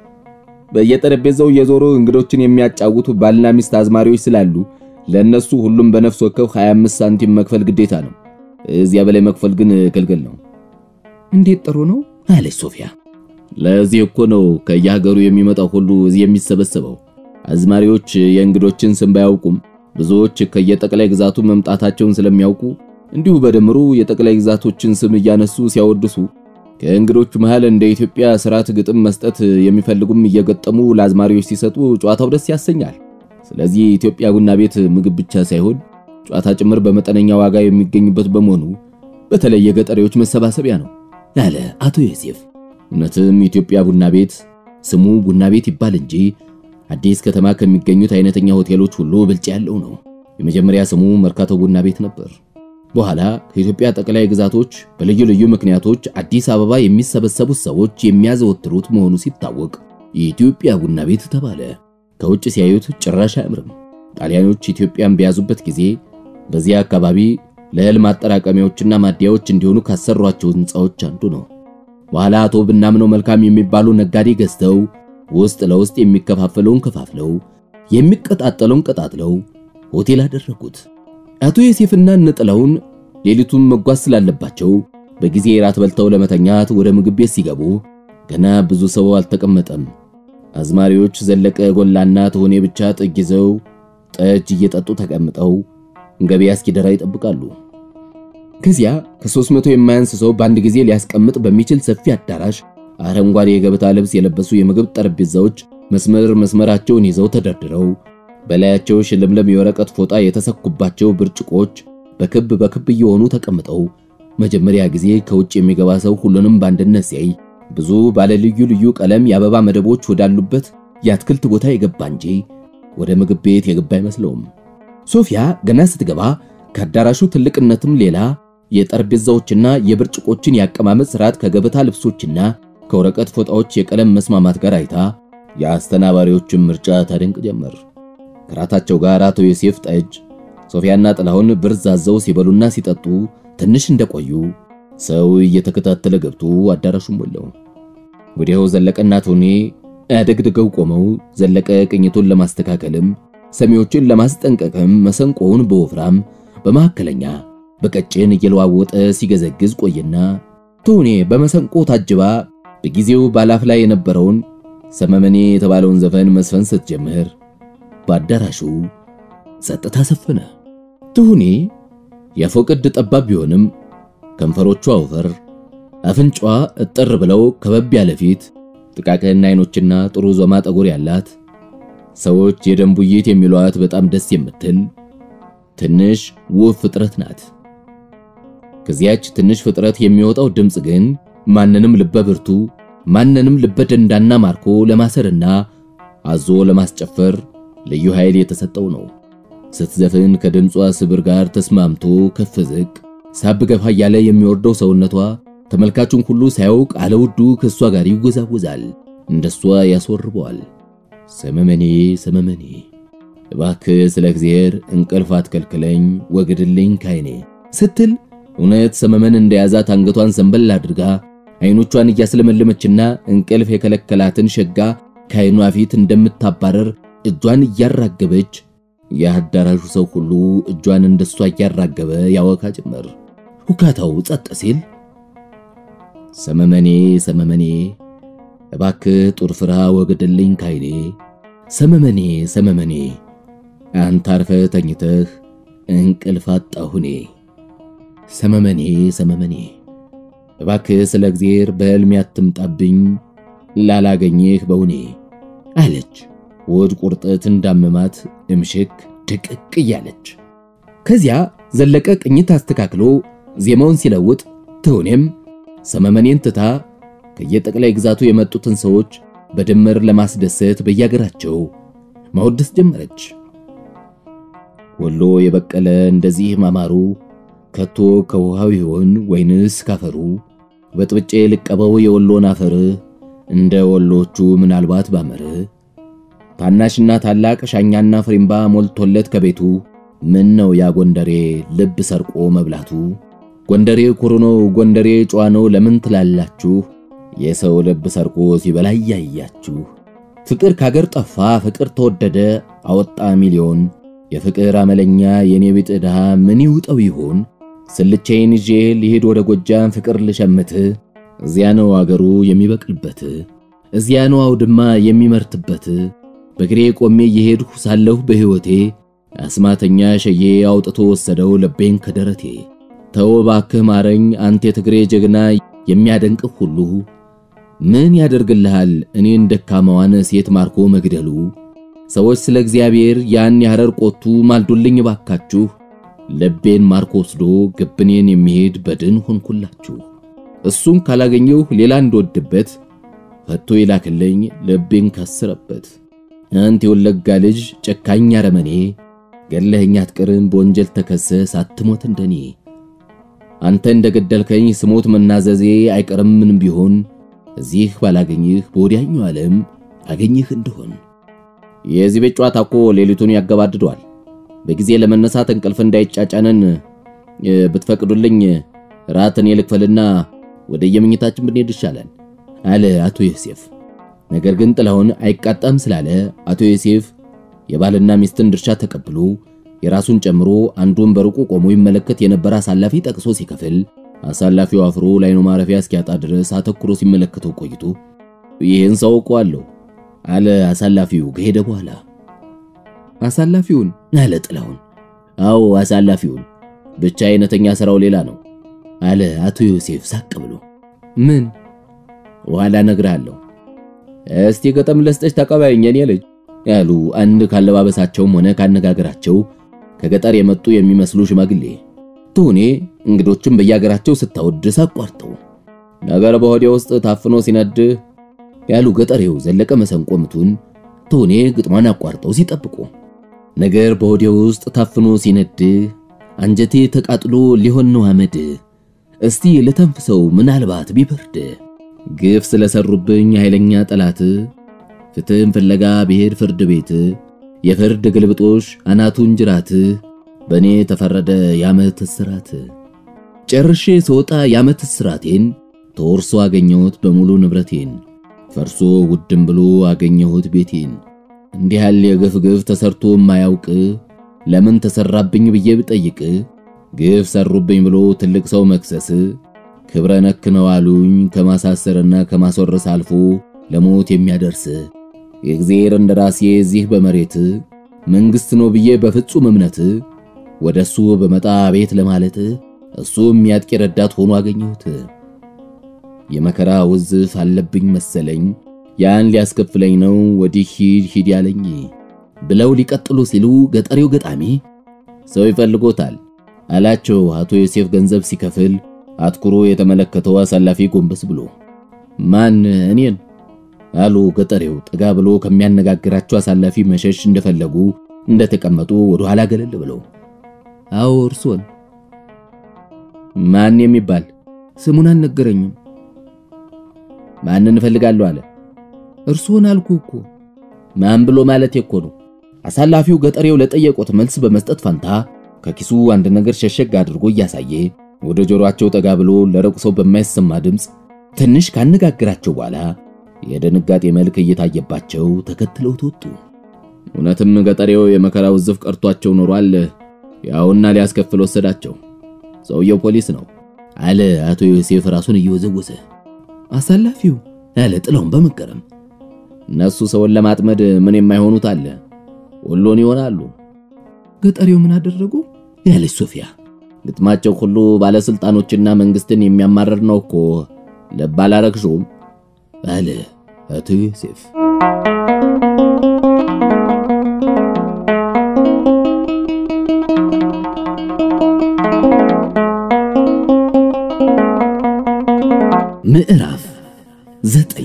በየጠረጴዛው እየዞሩ እንግዶችን የሚያጫውቱ ባልና ሚስት አዝማሪዎች ስላሉ ለነሱ ሁሉም በነፍስ ወከፍ 25 ሳንቲም መክፈል ግዴታ ነው። እዚያ በላይ መክፈል ግን ክልክል ነው። እንዴት ጥሩ ነው አለች ሶፊያ። ለዚህ እኮ ነው ከየሀገሩ የሚመጣው ሁሉ እዚህ የሚሰበሰበው። አዝማሪዎች የእንግዶችን ስም ባያውቁም ብዙዎች ከየጠቅላይ ግዛቱ መምጣታቸውን ስለሚያውቁ እንዲሁ በድምሩ የጠቅላይ ግዛቶችን ስም እያነሱ ሲያወድሱ ከእንግዶቹ መሃል እንደ ኢትዮጵያ ስርዓት ግጥም መስጠት የሚፈልጉም እየገጠሙ ለአዝማሪዎች ሲሰጡ ጨዋታው ደስ ያሰኛል። ስለዚህ ኢትዮጵያ ቡና ቤት ምግብ ብቻ ሳይሆን ጨዋታ ጭምር በመጠነኛ ዋጋ የሚገኝበት በመሆኑ በተለይ የገጠሬዎች መሰባሰቢያ ነው ያለ አቶ ዮሴፍ። እውነትም ኢትዮጵያ ቡና ቤት ስሙ ቡና ቤት ይባል እንጂ አዲስ ከተማ ከሚገኙት አይነተኛ ሆቴሎች ሁሉ ብልጫ ያለው ነው። የመጀመሪያ ስሙ መርካቶ ቡና ቤት ነበር። በኋላ ከኢትዮጵያ ጠቅላይ ግዛቶች በልዩ ልዩ ምክንያቶች አዲስ አበባ የሚሰበሰቡት ሰዎች የሚያዘወትሩት መሆኑ ሲታወቅ የኢትዮጵያ ቡና ቤት ተባለ። ከውጭ ሲያዩት ጭራሽ አያምርም። ጣሊያኖች ኢትዮጵያን በያዙበት ጊዜ በዚያ አካባቢ ለእህል ማጠራቀሚያዎችና ማደያዎች እንዲሆኑ ካሰሯቸው ሕንፃዎች አንዱ ነው። በኋላ አቶ ብናምነው መልካም የሚባሉ ነጋዴ ገዝተው ውስጥ ለውስጥ የሚከፋፈለውን ከፋፍለው የሚቀጣጠለውን ቀጣጥለው ሆቴል አደረጉት። አቶ ዮሴፍና እነጥላውን ሌሊቱን መጓዝ ስላለባቸው በጊዜ ራት በልተው ለመተኛት ወደ ምግብ ቤት ሲገቡ ገና ብዙ ሰው አልተቀመጠም። አዝማሪዎች ዘለቀ ጎላና ትሆኔ ብቻ ጥግ ይዘው ጠጅ እየጠጡ ተቀምጠው ገበያ እስኪደራ ይጠብቃሉ። ከዚያ ከሦስት መቶ የማያንስ ሰው በአንድ ጊዜ ሊያስቀምጥ በሚችል ሰፊ አዳራሽ አረንጓዴ የገበታ ልብስ የለበሱ የምግብ ጠረጴዛዎች መስመር መስመራቸውን ይዘው ተደርድረው በላያቸው ሽልምለም የወረቀት ፎጣ የተሰኩባቸው ብርጭቆች በክብ በክብ እየሆኑ ተቀምጠው መጀመሪያ ጊዜ ከውጭ የሚገባ ሰው ሁሉንም በአንድነት ሲያይ ብዙ ባለ ልዩ ልዩ ቀለም የአበባ መደቦች ወዳሉበት የአትክልት ቦታ የገባ እንጂ ወደ ምግብ ቤት የገባ አይመስለውም። ሶፊያ ገና ስትገባ ከአዳራሹ ትልቅነትም ሌላ የጠረጴዛዎችና የብርጭቆችን ያቀማመጥ ስርዓት ከገበታ ልብሶችና ከወረቀት ፎጣዎች የቀለም መስማማት ጋር አይታ የአስተናባሪዎችን ምርጫ ታደንቅ ጀመር። ከራታቸው ጋር አቶ ዮሴፍ ጠጅ፣ ሶፊያና ጥላሁን ብርዝ አዘው ሲበሉና ሲጠጡ ትንሽ እንደቆዩ ሰው እየተከታተለ ገብቶ አዳራሹን ሞላው። ወዲያው ዘለቀና ቶኔ አደግድገው ቆመው ዘለቀ ቅኝቱን ለማስተካከልም ሰሚዎችን ለማስጠንቀቅም መሰንቆውን በወፍራም በመካከለኛ በቀጭን እየለዋወጠ ሲገዘግዝ ቆየና ቶኔ በመሰንቆ ታጅባ በጊዜው ባላፍ ላይ የነበረውን ሰመመኔ የተባለውን ዘፈን መስፈን ስትጀምር በአዳራሹ ጸጥታ ሰፈነ። ትሁኔ የፎቅድ ጠባብ ቢሆንም ከንፈሮቿ ወፈር፣ አፍንጫዋ እጥር ብለው ከበብ ያለ ፊት፣ ጥቃቅን አይኖችና ጥሩ ዞማ ጠጉር ያላት ሰዎች የደንቡይት የሚሏት በጣም ደስ የምትል ትንሽ ውብ ፍጥረት ናት። ከዚያች ትንሽ ፍጥረት የሚወጣው ድምፅ ግን ማንንም ልበ ብርቱ ማንንም ልበ ደንዳና ማርኮ ለማሰርና አዞ ለማስጨፈር ልዩ ኃይል የተሰጠው ነው። ስትዘፍን ከድምጿ ስብር ጋር ተስማምቶ ከፍ ዝቅ ሳብ ገፋ እያለ የሚወርደው ሰውነቷ ተመልካቹን ሁሉ ሳያውቅ አለውዱ ከእሷ ጋር ይወዛወዛል፣ እንደሷ ያስወርበዋል። ሰመመኔ ሰመመኔ እባክህ ስለ እግዚአብሔር እንቅልፍ አትከልክለኝ ወግድልኝ ካይኔ ስትል እውነት ሰመመን እንደያዛት አንገቷን ሰንበል አድርጋ አይኖቿን እያስለመለመችና እንቅልፍ የከለከላትን ሸጋ ከአይኗ ፊት እንደምታባረር እጇን እያራገበች የአዳራሹ ሰው ሁሉ እጇን እንደሷ እያራገበ ያወካ ጀመር። ሁካታው ጸጥ ሲል ሰመመኔ ሰመመኔ እባክህ ጡር ፍራ ወግድልኝ ካይኔ ሰመመኔ ሰመመኔ አንተ አርፈህ ተኝተህ እንቅልፍ አጣሁኔ ሰመመኔ ሰመመኔ እባክህ ስለ እግዚአብሔር በሕልሜ አትምጣብኝ ላላገኘህ በውኔ አለች። ወድ ቁርጠት እንዳመማት እምሽክ ድቅቅ እያለች። ከዚያ ዘለቀ ቅኝት አስተካክሎ ዜማውን ሲለውጥ ትሁኔም ሰመመኔን ትታ ከየጠቅላይ ግዛቱ የመጡትን ሰዎች በድምር ለማስደሰት በያገራቸው ማወደስ ጀመረች። ወሎ የበቀለ እንደዚህ ማማሩ ከቶ ከውሃው ይሆን ወይንስ ካፈሩ? በጥብጬ ልቀበው የወሎን አፈር እንደ ወሎቹ ምናልባት ባመር። ታናሽና ታላቅ ሻኛና ፍሪምባ ሞልቶለት ከቤቱ ምን ነው ያ ጎንደሬ ልብ ሰርቆ መብላቱ? ጎንደሬ ኩሩ ነው፣ ጎንደሬ ጨዋ ነው ለምን ትላላችሁ? የሰው ልብ ሰርቆ ሲበላ እያያችሁ። ፍቅር ካገር ጠፋ፣ ፍቅር ተወደደ አወጣ ሚሊዮን። የፍቅር አመለኛ የኔ ቢጥ ድሃ ምን ይውጠው ይሆን? ስልቼን ይዤ ልሄድ ወደ ጎጃም ፍቅር ልሸምት። እዚያ ነው አገሩ የሚበቅልበት፣ እዚያ ነው አውድማ የሚመርትበት። በግሬ ቆሜ እየሄድሁ ሳለሁ በሕይወቴ አስማተኛ ሸዬ አውጥቶ ወሰደው ልቤን ከደረቴ። ተው ባክህ ማረኝ አንተ የትግሬ ጀግና የሚያደንቅህ ሁሉ ምን ያደርግልሃል እኔን ደካማዋን ሴት ማርኮ መግደሉ? ሰዎች ስለ እግዚአብሔር ያን ያረር ቆቱ ማልዱልኝ ባካችሁ። ልቤን ማርኮ ወስዶ ግብኔን የሚሄድ በድን ሆንኩላችሁ። እሱን ካላገኘሁ ሌላ እንደወድበት ፈቶ ይላክልኝ ልቤን ከስረበት። አንተ የወለጋ ልጅ ጨካኝ አረመኔ ገለኸኝ አትቀርም በወንጀል ተከሰ ሳትሞት እንደኔ። አንተ እንደገደልከኝ ስሞት መናዘዜ አይቀርም ምንም ቢሆን እዚህ ባላገኝህ በወዲያኛው ዓለም አገኝህ እንደሆን። የዚህ ቤት ጨዋታ እኮ ሌሊቱን ያገባድዷል። በጊዜ ለመነሳት እንቅልፍ እንዳይጫጫነን ብትፈቅዱልኝ ራትን የልክፈልና ወደ የመኝታችን ብንሄድ ይሻላል አለ አቶ ዮሴፍ። ነገር ግን ጥላሁን አይቃጣም ስላለ አቶ ዮሴፍ የባልና ሚስትን ድርሻ ተቀብሎ የራሱን ጨምሮ አንዱን በሩቁ ቆሞ ይመለከት የነበረ አሳላፊ ጠቅሶ ሲከፍል አሳላፊው አፍሮ ላይኑ ማረፊያ እስኪያጣ ድረስ አተኩሮ ሲመለከተው ቆይቶ ይህን ሰው እኮአለሁ አለ አሳላፊው ከሄደ በኋላ። አሳላፊውን አለ ጥላሁን። አዎ አሳላፊውን፣ ብቻ አይነተኛ ስራው ሌላ ነው አለ አቶ ዮሴፍ ሳቅ ብሎ። ምን? ኋላ እነግርሃለሁ። እስቲ ገጠም ለስጠች ተቀባይኝ የኔ ልጅ ያሉ አንድ ካለባበሳቸውም ሆነ ካነጋገራቸው ከገጠር የመጡ የሚመስሉ ሽማግሌ ትሁኔ እንግዶችን በየሀገራቸው ስታወድስ አቋርጠው ነገር በሆዴ ውስጥ ታፍኖ ሲነድ ያሉ ገጠሬው ዘለቀ መሰንቆ ምቱን ትሁኔ ግጥሟን አቋርጠው ሲጠብቁ ነገር በሆዴ ውስጥ ታፍኖ ሲነድ አንጀቴ ተቃጥሎ ሊሆን ነው አመድ እስቲ ልተንፍሰው ምናልባት ቢበርድ ግፍ ስለሰሩብኝ ኃይለኛ ጠላት ፍትህን ፍለጋ ብሄድ ፍርድ ቤት የፍርድ ግልብጦሽ አናቱን ጅራት በእኔ ተፈረደ የዓመት እስራት። ጨርሼ ስወጣ የዓመት እስራቴን ተወርሶ አገኘሁት በሙሉ ንብረቴን ፈርሶ ውድም ብሎ አገኘሁት ቤቴን። እንዲህ ያለ የግፍ ግፍ ተሰርቶ የማያውቅ ለምን ተሰራብኝ ብዬ ብጠይቅ ግፍ ሰሩብኝ ብሎ ትልቅ ሰው መክሰስ ክብረ ነክ ነው አሉኝ ከማሳሰርና ከማስወረስ አልፎ ለሞት የሚያደርስ የእግዚአብሔር እንደራሴ እዚህ በመሬት መንግስት ነው ብዬ በፍጹም እምነት ወደሱ በመጣ ቤት ለማለት እሱ የሚያጥቂ ረዳት ሆኖ አገኘሁት። የመከራ ውዝፍ አለብኝ መሰለኝ ያን ሊያስከፍለኝ ነው ወዲህ ሂድ ሂድ ያለኝ ብለው ሊቀጥሉ ሲሉ ገጠሬው ገጣሚ ሰው ይፈልጎታል አላቸው። አቶ ዮሴፍ ገንዘብ ሲከፍል አትኩሮ የተመለከተው አሳላፊ ጎንበስ ብሎ ማን እኔን አሉ ገጠሬው ጠጋ ብሎ ከሚያነጋግራቸው አሳላፊ መሸሽ እንደፈለጉ እንደተቀመጡ ወደ ኋላ ገለል ብለው አዎ እርሶን ማን የሚባል ስሙን አልነገረኝም ማንን እፈልጋለሁ አለ እርሶን አልኩ እኮ ማን ብሎ ማለት እኮ ነው አሳላፊው ገጠሬው ለጠየቁት መልስ በመስጠት ፈንታ ከኪሱ አንድ ነገር ሸሸግ አድርጎ እያሳየ ወደ ጆሮአቸው ጠጋ ብሎ ለሩቅ ሰው በማይሰማ ድምፅ ትንሽ ካነጋግራቸው በኋላ የድንጋጤ መልክ እየታየባቸው ተከትለው ተወጡ። እውነትም ገጠሬው የመከራ ውዝፍ ቀርቷቸው ኖሯል። ያውና ሊያስከፍል ወሰዳቸው። ሰውየው ፖሊስ ነው አለ አቶ ዮሴፍ ራሱን እየወዘወዘ። አሳላፊው አለ ጥላውን በመገረም እነሱ ሰውን ለማጥመድ ምን የማይሆኑት አለ ወሎን ይሆናሉ። ገጠሬው ምን አደረጉ? ያለች ሶፊያ ግጥማቸው ሁሉ ባለስልጣኖችና መንግስትን የሚያማርር ነው እኮ ልብ አላረግሽውም አለ አቶ ዮሴፍ። ምዕራፍ ዘጠኝ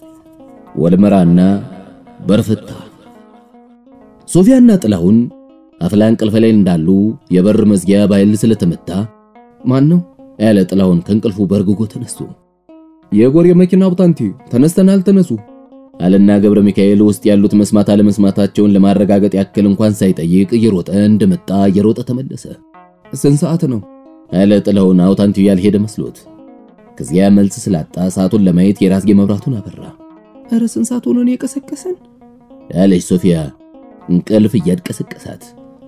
ወልመራና በርፍታ ሶፊያና ጥላሁን አፍላ እንቅልፍ ላይ እንዳሉ የበር መዝጊያ በኃይል ስለተመታ ማን ነው ያለ ጥላሁን ከእንቅልፉ በርግጎ ተነስቶ የጎሬ መኪና አውጣንቲ ተነስተናል፣ ተነሱ አለና ገብረ ሚካኤል ውስጥ ያሉት መስማት አለመስማታቸውን ለማረጋገጥ ያክል እንኳን ሳይጠይቅ እየሮጠ እንደመጣ እየሮጠ ተመለሰ። ስንት ሰዓት ነው አለ ጥላሁን አውታንቲው ያልሄደ መስሎት። ከዚያ መልስ ስላጣ ሰዓቱን ለማየት የራስጌ መብራቱን አበራ። ኧረ ስንት ሰዓት ሆኖ ነው የቀሰቀሰን አለች ሶፊያ እንቅልፍ እያድቀሰቀሳት።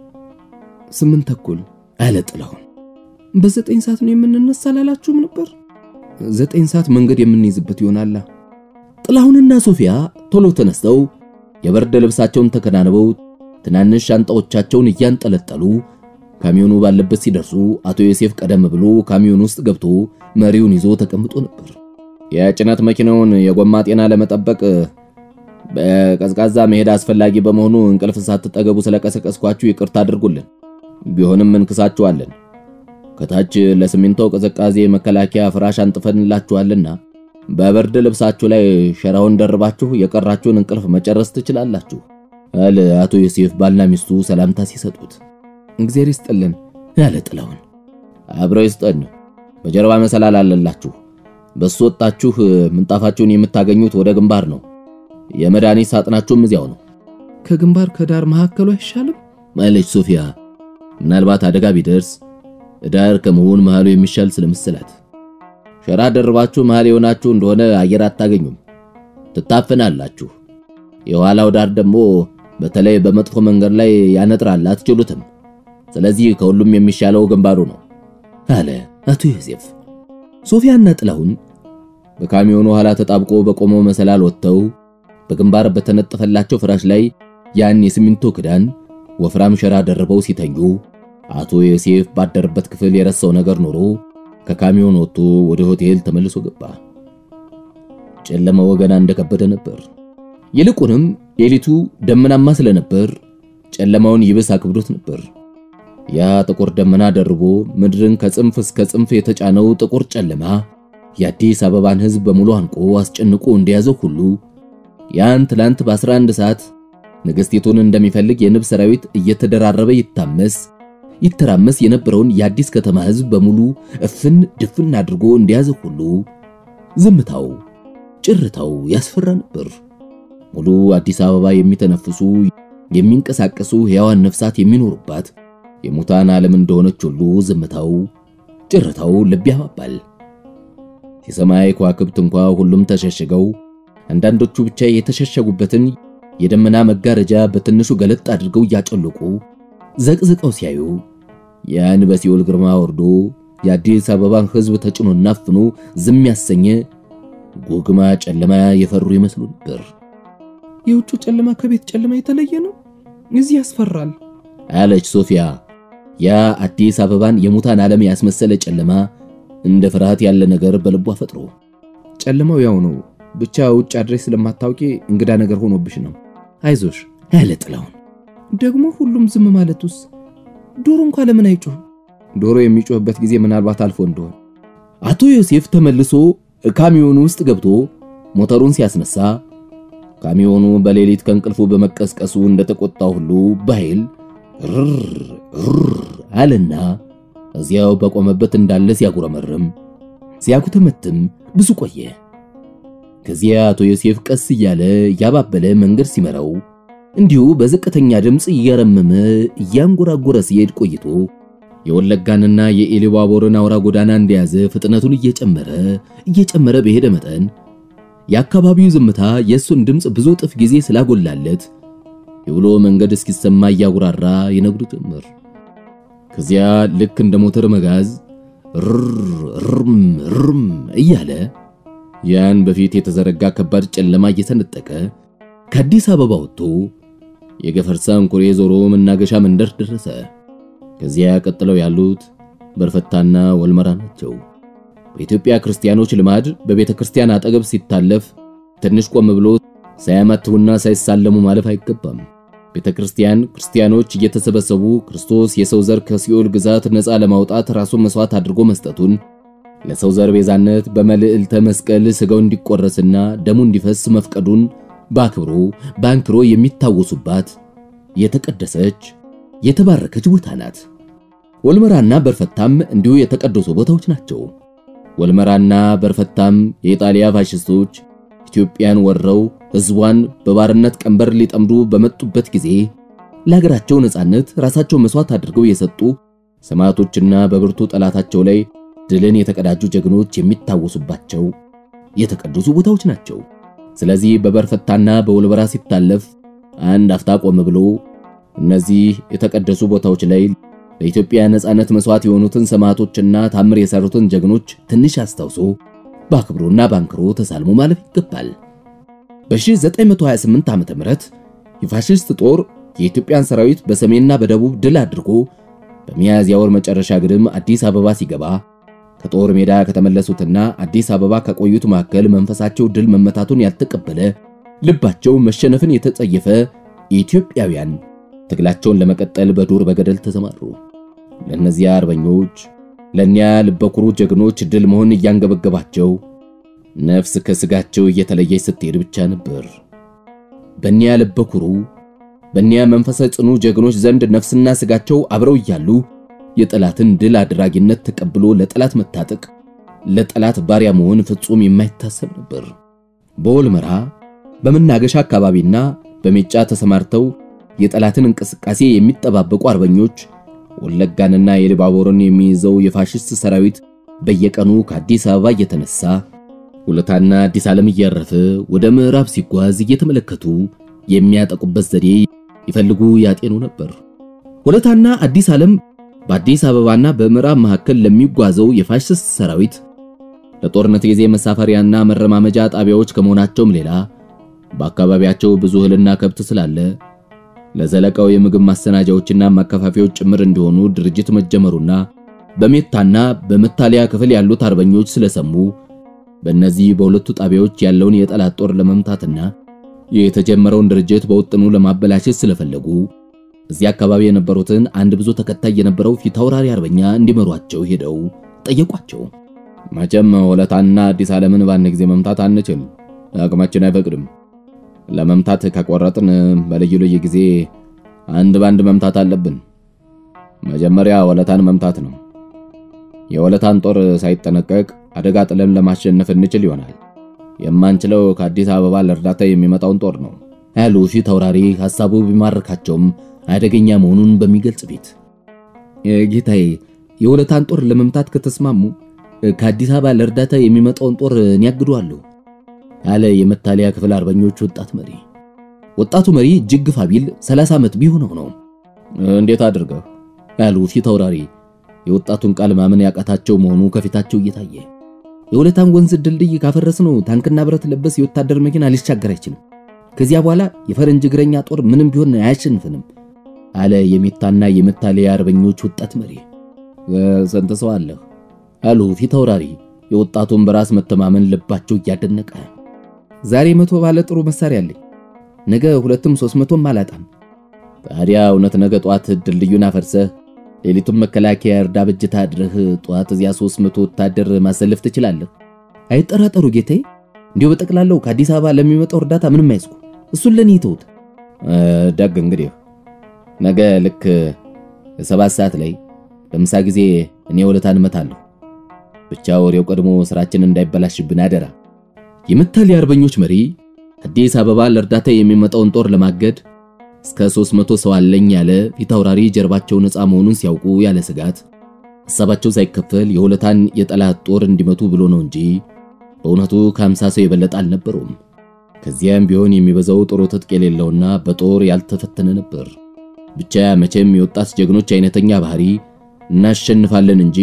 ስምንት ተኩል አለ ጥላሁን። በዘጠኝ ሰዓት ነው የምንነሳ አላላችሁም ነበር? ዘጠኝ ሰዓት መንገድ የምንይዝበት ይሆናላ። ጥላሁንና ሶፊያ ቶሎ ተነስተው የበርድ ልብሳቸውን ተከናንበው ትናንሽ ሻንጣዎቻቸውን እያንጠለጠሉ ካሚዮኑ ባለበት ሲደርሱ አቶ ዮሴፍ ቀደም ብሎ ካሚዮን ውስጥ ገብቶ መሪውን ይዞ ተቀምጦ ነበር። የጭነት መኪናውን የጎማ ጤና ለመጠበቅ በቀዝቃዛ መሄድ አስፈላጊ በመሆኑ እንቅልፍ ሳትጠገቡ ስለቀሰቀስኳችሁ ይቅርታ አድርጉልን። ቢሆንም እንክሳችኋለን። ከታች ለሲሚንቶ ቅዝቃዜ መከላከያ ፍራሽ አንጥፈንላችኋልና በበርድ ልብሳችሁ ላይ ሸራውን ደርባችሁ የቀራችሁን እንቅልፍ መጨረስ ትችላላችሁ አለ አቶ ዮሴፍ ባልና ሚስቱ ሰላምታ ሲሰጡት። እግዚአብሔር ይስጥልን ያለ ጥላሁን። አብረው ይስጠን። በጀርባ መሰላል አለላችሁ። በሱ ወጣችሁ ምንጣፋችሁን የምታገኙት ወደ ግንባር ነው። የመድኃኒት ሳጥናችሁም እዚያው ነው። ከግንባር ከዳር መካከሉ አይሻልም አለች ሶፊያ። ምናልባት አደጋ ቢደርስ ዳር ከመሆን መሃሉ የሚሻል ስለመሰላት ሸራ ደርባችሁ መሃል የሆናችሁ እንደሆነ አየር አታገኙም፣ ትታፍናላችሁ። የኋላው ዳር ደግሞ በተለይ በመጥፎ መንገድ ላይ ያነጥራል፣ አትችሉትም። ስለዚህ ከሁሉም የሚሻለው ግንባሩ ነው አለ አቶ ዮሴፍ። ሶፊያና ጥላሁን በካሚዮኑ ኋላ ተጣብቆ በቆመው መሰላል ወጥተው በግንባር በተነጠፈላቸው ፍራሽ ላይ ያን የሲሚንቶ ክዳን ወፍራም ሸራ ደርበው ሲተኙ አቶ ዮሴፍ ባደረበት ክፍል የረሳው ነገር ኖሮ ከካሚዮን ወጥቶ ወደ ሆቴል ተመልሶ ገባ። ጨለማው ገና እንደከበደ ነበር። ይልቁንም ሌሊቱ ደመናማ ስለነበር ጨለማውን ይብስ አክብዶት ነበር። ያ ጥቁር ደመና ደርቦ ምድርን ከጽንፍ እስከ ጽንፍ የተጫነው ጥቁር ጨለማ የአዲስ አበባን ሕዝብ በሙሉ አንቆ አስጨንቆ እንደያዘው ሁሉ ያን ትላንት በ11 ሰዓት ንግሥቲቱን እንደሚፈልግ የንብ ሰራዊት እየተደራረበ ይታመስ ይተራመስ የነበረውን የአዲስ ከተማ ሕዝብ በሙሉ እፍን ድፍን አድርጎ እንደያዘ ሁሉ ዝምታው፣ ጭርታው ያስፈራ ነበር። ሙሉ አዲስ አበባ የሚተነፍሱ የሚንቀሳቀሱ ሕያዋን ነፍሳት የሚኖሩባት የሙታን ዓለም እንደሆነች ሁሉ ዝምታው፣ ጭርታው ልብ ያባባል። የሰማይ ከዋክብት እንኳ ሁሉም ተሸሽገው አንዳንዶቹ ብቻ የተሸሸጉበትን የደመና መጋረጃ በትንሹ ገለጥ አድርገው እያጨለቁ ዘቅዝቀው ሲያዩ ያን በሲኦል ግርማ ወርዶ የአዲስ አበባን ሕዝብ ተጭኖና አፍኖ ዝም ያሰኘ ጉግማ ጨለማ የፈሩ ይመስሉ ነበር። የውጩ ጨለማ ከቤት ጨለማ የተለየ ነው፣ እዚህ ያስፈራል አለች ሶፊያ። ያ አዲስ አበባን የሙታን ዓለም ያስመሰለ ጨለማ እንደ ፍርሃት ያለ ነገር በልቧ ፈጥሮ ጨለማው ያው ነው፣ ብቻ ውጭ አድሬስ ስለማታውቂ እንግዳ ነገር ሆኖብሽ ነው። አይዞሽ ያለ ጥላሁን ደግሞ ሁሉም ዝም ማለቱስ ዶሮ እንኳ ለምን አይጮህም? ዶሮ የሚጮህበት ጊዜ ምናልባት አልፎ እንደሆነ። አቶ ዮሴፍ ተመልሶ ካሚዮኑ ውስጥ ገብቶ ሞተሩን ሲያስነሳ ካሚዮኑ በሌሊት ከእንቅልፉ በመቀስቀሱ እንደተቆጣ ሁሉ በኃይል ር አለና እዚያው በቆመበት እንዳለ ሲያጉረመርም ሲያኩተመትም ብዙ ቆየ። ከዚያ አቶ ዮሴፍ ቀስ እያለ እያባበለ መንገድ ሲመራው እንዲሁ በዝቅተኛ ድምፅ እያረመመ እያንጎራጎረ ሲሄድ ቆይቶ የወለጋንና የኢሉባቦርን አውራ ጎዳና እንደያዘ ፍጥነቱን እየጨመረ እየጨመረ በሄደ መጠን የአካባቢው ዝምታ የእሱን ድምፅ ብዙ እጥፍ ጊዜ ስላጎላለት የውሎ መንገድ እስኪሰማ እያጉራራ ይነግዱ ጀመር። ከዚያ ልክ እንደ ሞተር መጋዝ ርም ርም እያለ ያን በፊት የተዘረጋ ከባድ ጨለማ እየሰነጠቀ ከአዲስ አበባ ወጥቶ የገፈርሳን ኩሬ ዞሮ መናገሻ መንደር ደረሰ። ከዚያ ቀጥለው ያሉት በርፈታና ወልመራ ናቸው። በኢትዮጵያ ክርስቲያኖች ልማድ በቤተ ክርስቲያን አጠገብ ሲታለፍ ትንሽ ቆም ብሎ ሳያማትቡና ሳይሳለሙ ማለፍ አይገባም። ቤተ ክርስቲያን ክርስቲያኖች እየተሰበሰቡ ክርስቶስ የሰው ዘር ከሲኦል ግዛት ነፃ ለማውጣት ራሱን መስዋዕት አድርጎ መስጠቱን ለሰው ዘር ቤዛነት በመልዕልተ መስቀል ስጋው እንዲቆረስና ደሙ እንዲፈስ መፍቀዱን በአክብሮ በአንክሮ የሚታወሱባት የተቀደሰች የተባረከች ቦታ ናት። ወልመራና በርፈታም እንዲሁ የተቀደሱ ቦታዎች ናቸው። ወልመራና በርፈታም የኢጣሊያ ፋሽስቶች ኢትዮጵያን ወረው ሕዝቧን በባርነት ቀንበር ሊጠምዱ በመጡበት ጊዜ ለሀገራቸው ነጻነት ራሳቸው መስዋዕት አድርገው የሰጡ ሰማዕቶችና በብርቱ ጠላታቸው ላይ ድልን የተቀዳጁ ጀግኖች የሚታወሱባቸው የተቀደሱ ቦታዎች ናቸው። ስለዚህ በበርፈታና በወልበራ ሲታለፍ አንድ አፍታ ቆም ብሎ እነዚህ የተቀደሱ ቦታዎች ላይ ለኢትዮጵያ ነጻነት መስዋዕት የሆኑትን ሰማዕቶችና ታምር የሰሩትን ጀግኖች ትንሽ አስታውሶ በአክብሮና ባንክሮ ተሳልሞ ማለፍ ይገባል። በ1928 ዓ.ም የፋሽስት ጦር የኢትዮጵያን ሰራዊት በሰሜንና በደቡብ ድል አድርጎ በሚያዝያ ወር መጨረሻ ግድም አዲስ አበባ ሲገባ ከጦር ሜዳ ከተመለሱትና አዲስ አበባ ከቆዩት መካከል መንፈሳቸው ድል መመታቱን ያልተቀበለ ልባቸው መሸነፍን የተጸየፈ ኢትዮጵያውያን ትግላቸውን ለመቀጠል በዱር በገደል ተሰማሩ። ለእነዚያ አርበኞች ለእኒያ ልበኩሩ ጀግኖች ድል መሆን እያንገበገባቸው ነፍስ ከስጋቸው እየተለየች ስትሄድ ብቻ ነበር። በእኒያ ልበኩሩ በእኒያ መንፈሰ ጽኑ ጀግኖች ዘንድ ነፍስና ስጋቸው አብረው እያሉ የጠላትን ድል አድራጊነት ተቀብሎ ለጠላት መታጠቅ፣ ለጠላት ባሪያ መሆን ፍጹም የማይታሰብ ነበር። በወልመራ በመናገሻ አካባቢና በሜጫ ተሰማርተው የጠላትን እንቅስቃሴ የሚጠባበቁ አርበኞች ወለጋንና የልባቦርን የሚይዘው የፋሽስት ሰራዊት በየቀኑ ከአዲስ አበባ እየተነሳ ሁለታና አዲስ ዓለም እያረፈ ወደ ምዕራብ ሲጓዝ እየተመለከቱ የሚያጠቁበት ዘዴ ይፈልጉ ያጤኑ ነበር። ሁለታና አዲስ ዓለም በአዲስ አበባና በምዕራብ መካከል ለሚጓዘው የፋሽስት ሰራዊት ለጦርነት ጊዜ መሳፈሪያና መረማመጃ ጣቢያዎች ከመሆናቸውም ሌላ በአካባቢያቸው ብዙ እህልና ከብት ስላለ ለዘለቃው የምግብ ማሰናጃዎችና ማከፋፊያዎች ጭምር እንዲሆኑ ድርጅት መጀመሩና በሜታና በመታሊያ ክፍል ያሉት አርበኞች ስለሰሙ በእነዚህ በሁለቱ ጣቢያዎች ያለውን የጠላት ጦር ለመምታትና የተጀመረውን ድርጅት በውጥኑ ለማበላሸት ስለፈለጉ እዚህ አካባቢ የነበሩትን አንድ ብዙ ተከታይ የነበረው ፊታውራሪ አርበኛ እንዲመሯቸው ሄደው ጠየቋቸው። መቼም ወለታና አዲስ ዓለምን በአንድ ጊዜ መምታት አንችል፣ አቅማችን አይፈቅድም። ለመምታት ከቆረጥን በልዩ ልዩ ጊዜ አንድ ባንድ መምታት አለብን። መጀመሪያ ወለታን መምታት ነው። የወለታን ጦር ሳይጠነቀቅ አደጋ ጥለን ለማሸነፍ እንችል ይሆናል። የማንችለው ከአዲስ አበባ ለእርዳታ የሚመጣውን ጦር ነው ያሉ ፊት አውራሪ ሐሳቡ ቢማርካቸውም አደገኛ መሆኑን በሚገልጽ ቤት ጌታዬ፣ የወለታን ጦር ለመምታት ከተስማሙ ከአዲስ አበባ ለእርዳታ የሚመጣውን ጦር እኔ ያግደዋለሁ ያለ የመታለያ ክፍል አርበኞች ወጣት መሪ። ወጣቱ መሪ እጅግ ግፋ ቢል 30 ዓመት ቢሆነው ነው። እንዴት አድርገው ያሉ ፊት አውራሪ የወጣቱን ቃል ማመን ያቃታቸው መሆኑ ከፊታቸው እየታየ የወለታን ወንዝ ድልድይ ካፈረስነው ታንክና ብረት ለበስ የወታደር መኪና ሊሻገር አይችልም። ከዚያ በኋላ የፈረንጅ እግረኛ ጦር ምንም ቢሆን አያሸንፍንም አለ የሜታና የመታለያ አርበኞች ወጣት መሪ። ስንት ሰው አለህ? አሉ ፊት አውራሪ የወጣቱን በራስ መተማመን ልባቸው እያደነቀ። ዛሬ መቶ ባለ ጥሩ መሳሪያ አለኝ፣ ነገ ሁለትም ሶስት መቶም አላጣም። ታዲያ እውነት ነገ ጧት ድልድዩን አፈርሰህ ሌሊቱን መከላከያ እርዳ በጅታ አድረህ ጧት እዚያ 300 ወታደር ማሰለፍ ትችላለህ? አይጠራጠሩ ጌታዬ። እንዲሁ በጠቅላላው ከአዲስ አበባ ለሚመጣው እርዳታ ምንም አይስኩ፣ እሱን ለኔ ይተውት። ደግ እንግዲህ ነገ ልክ ሰባት ሰዓት ላይ በምሳ ጊዜ እኔ ወለታን እመታለሁ። ብቻ ወሬው ቀድሞ ስራችን እንዳይበላሽብን አደራ። የመታለያ አርበኞች መሪ አዲስ አበባ ለእርዳታ የሚመጣውን ጦር ለማገድ እስከ 300 ሰው አለኝ ያለ ፊት አውራሪ ጀርባቸው ነፃ መሆኑን ሲያውቁ ያለ ስጋት ሐሳባቸው ሳይከፈል የሁለታን የጠላት ጦር እንዲመቱ ብሎ ነው እንጂ በእውነቱ ከ50 ሰው የበለጠ አልነበሩም። ከዚያም ቢሆን የሚበዛው ጥሩ ትጥቅ የሌለውና በጦር ያልተፈተነ ነበር። ብቻ መቼም የወጣት ጀግኖች አይነተኛ ባህሪ እናሸንፋለን እንጂ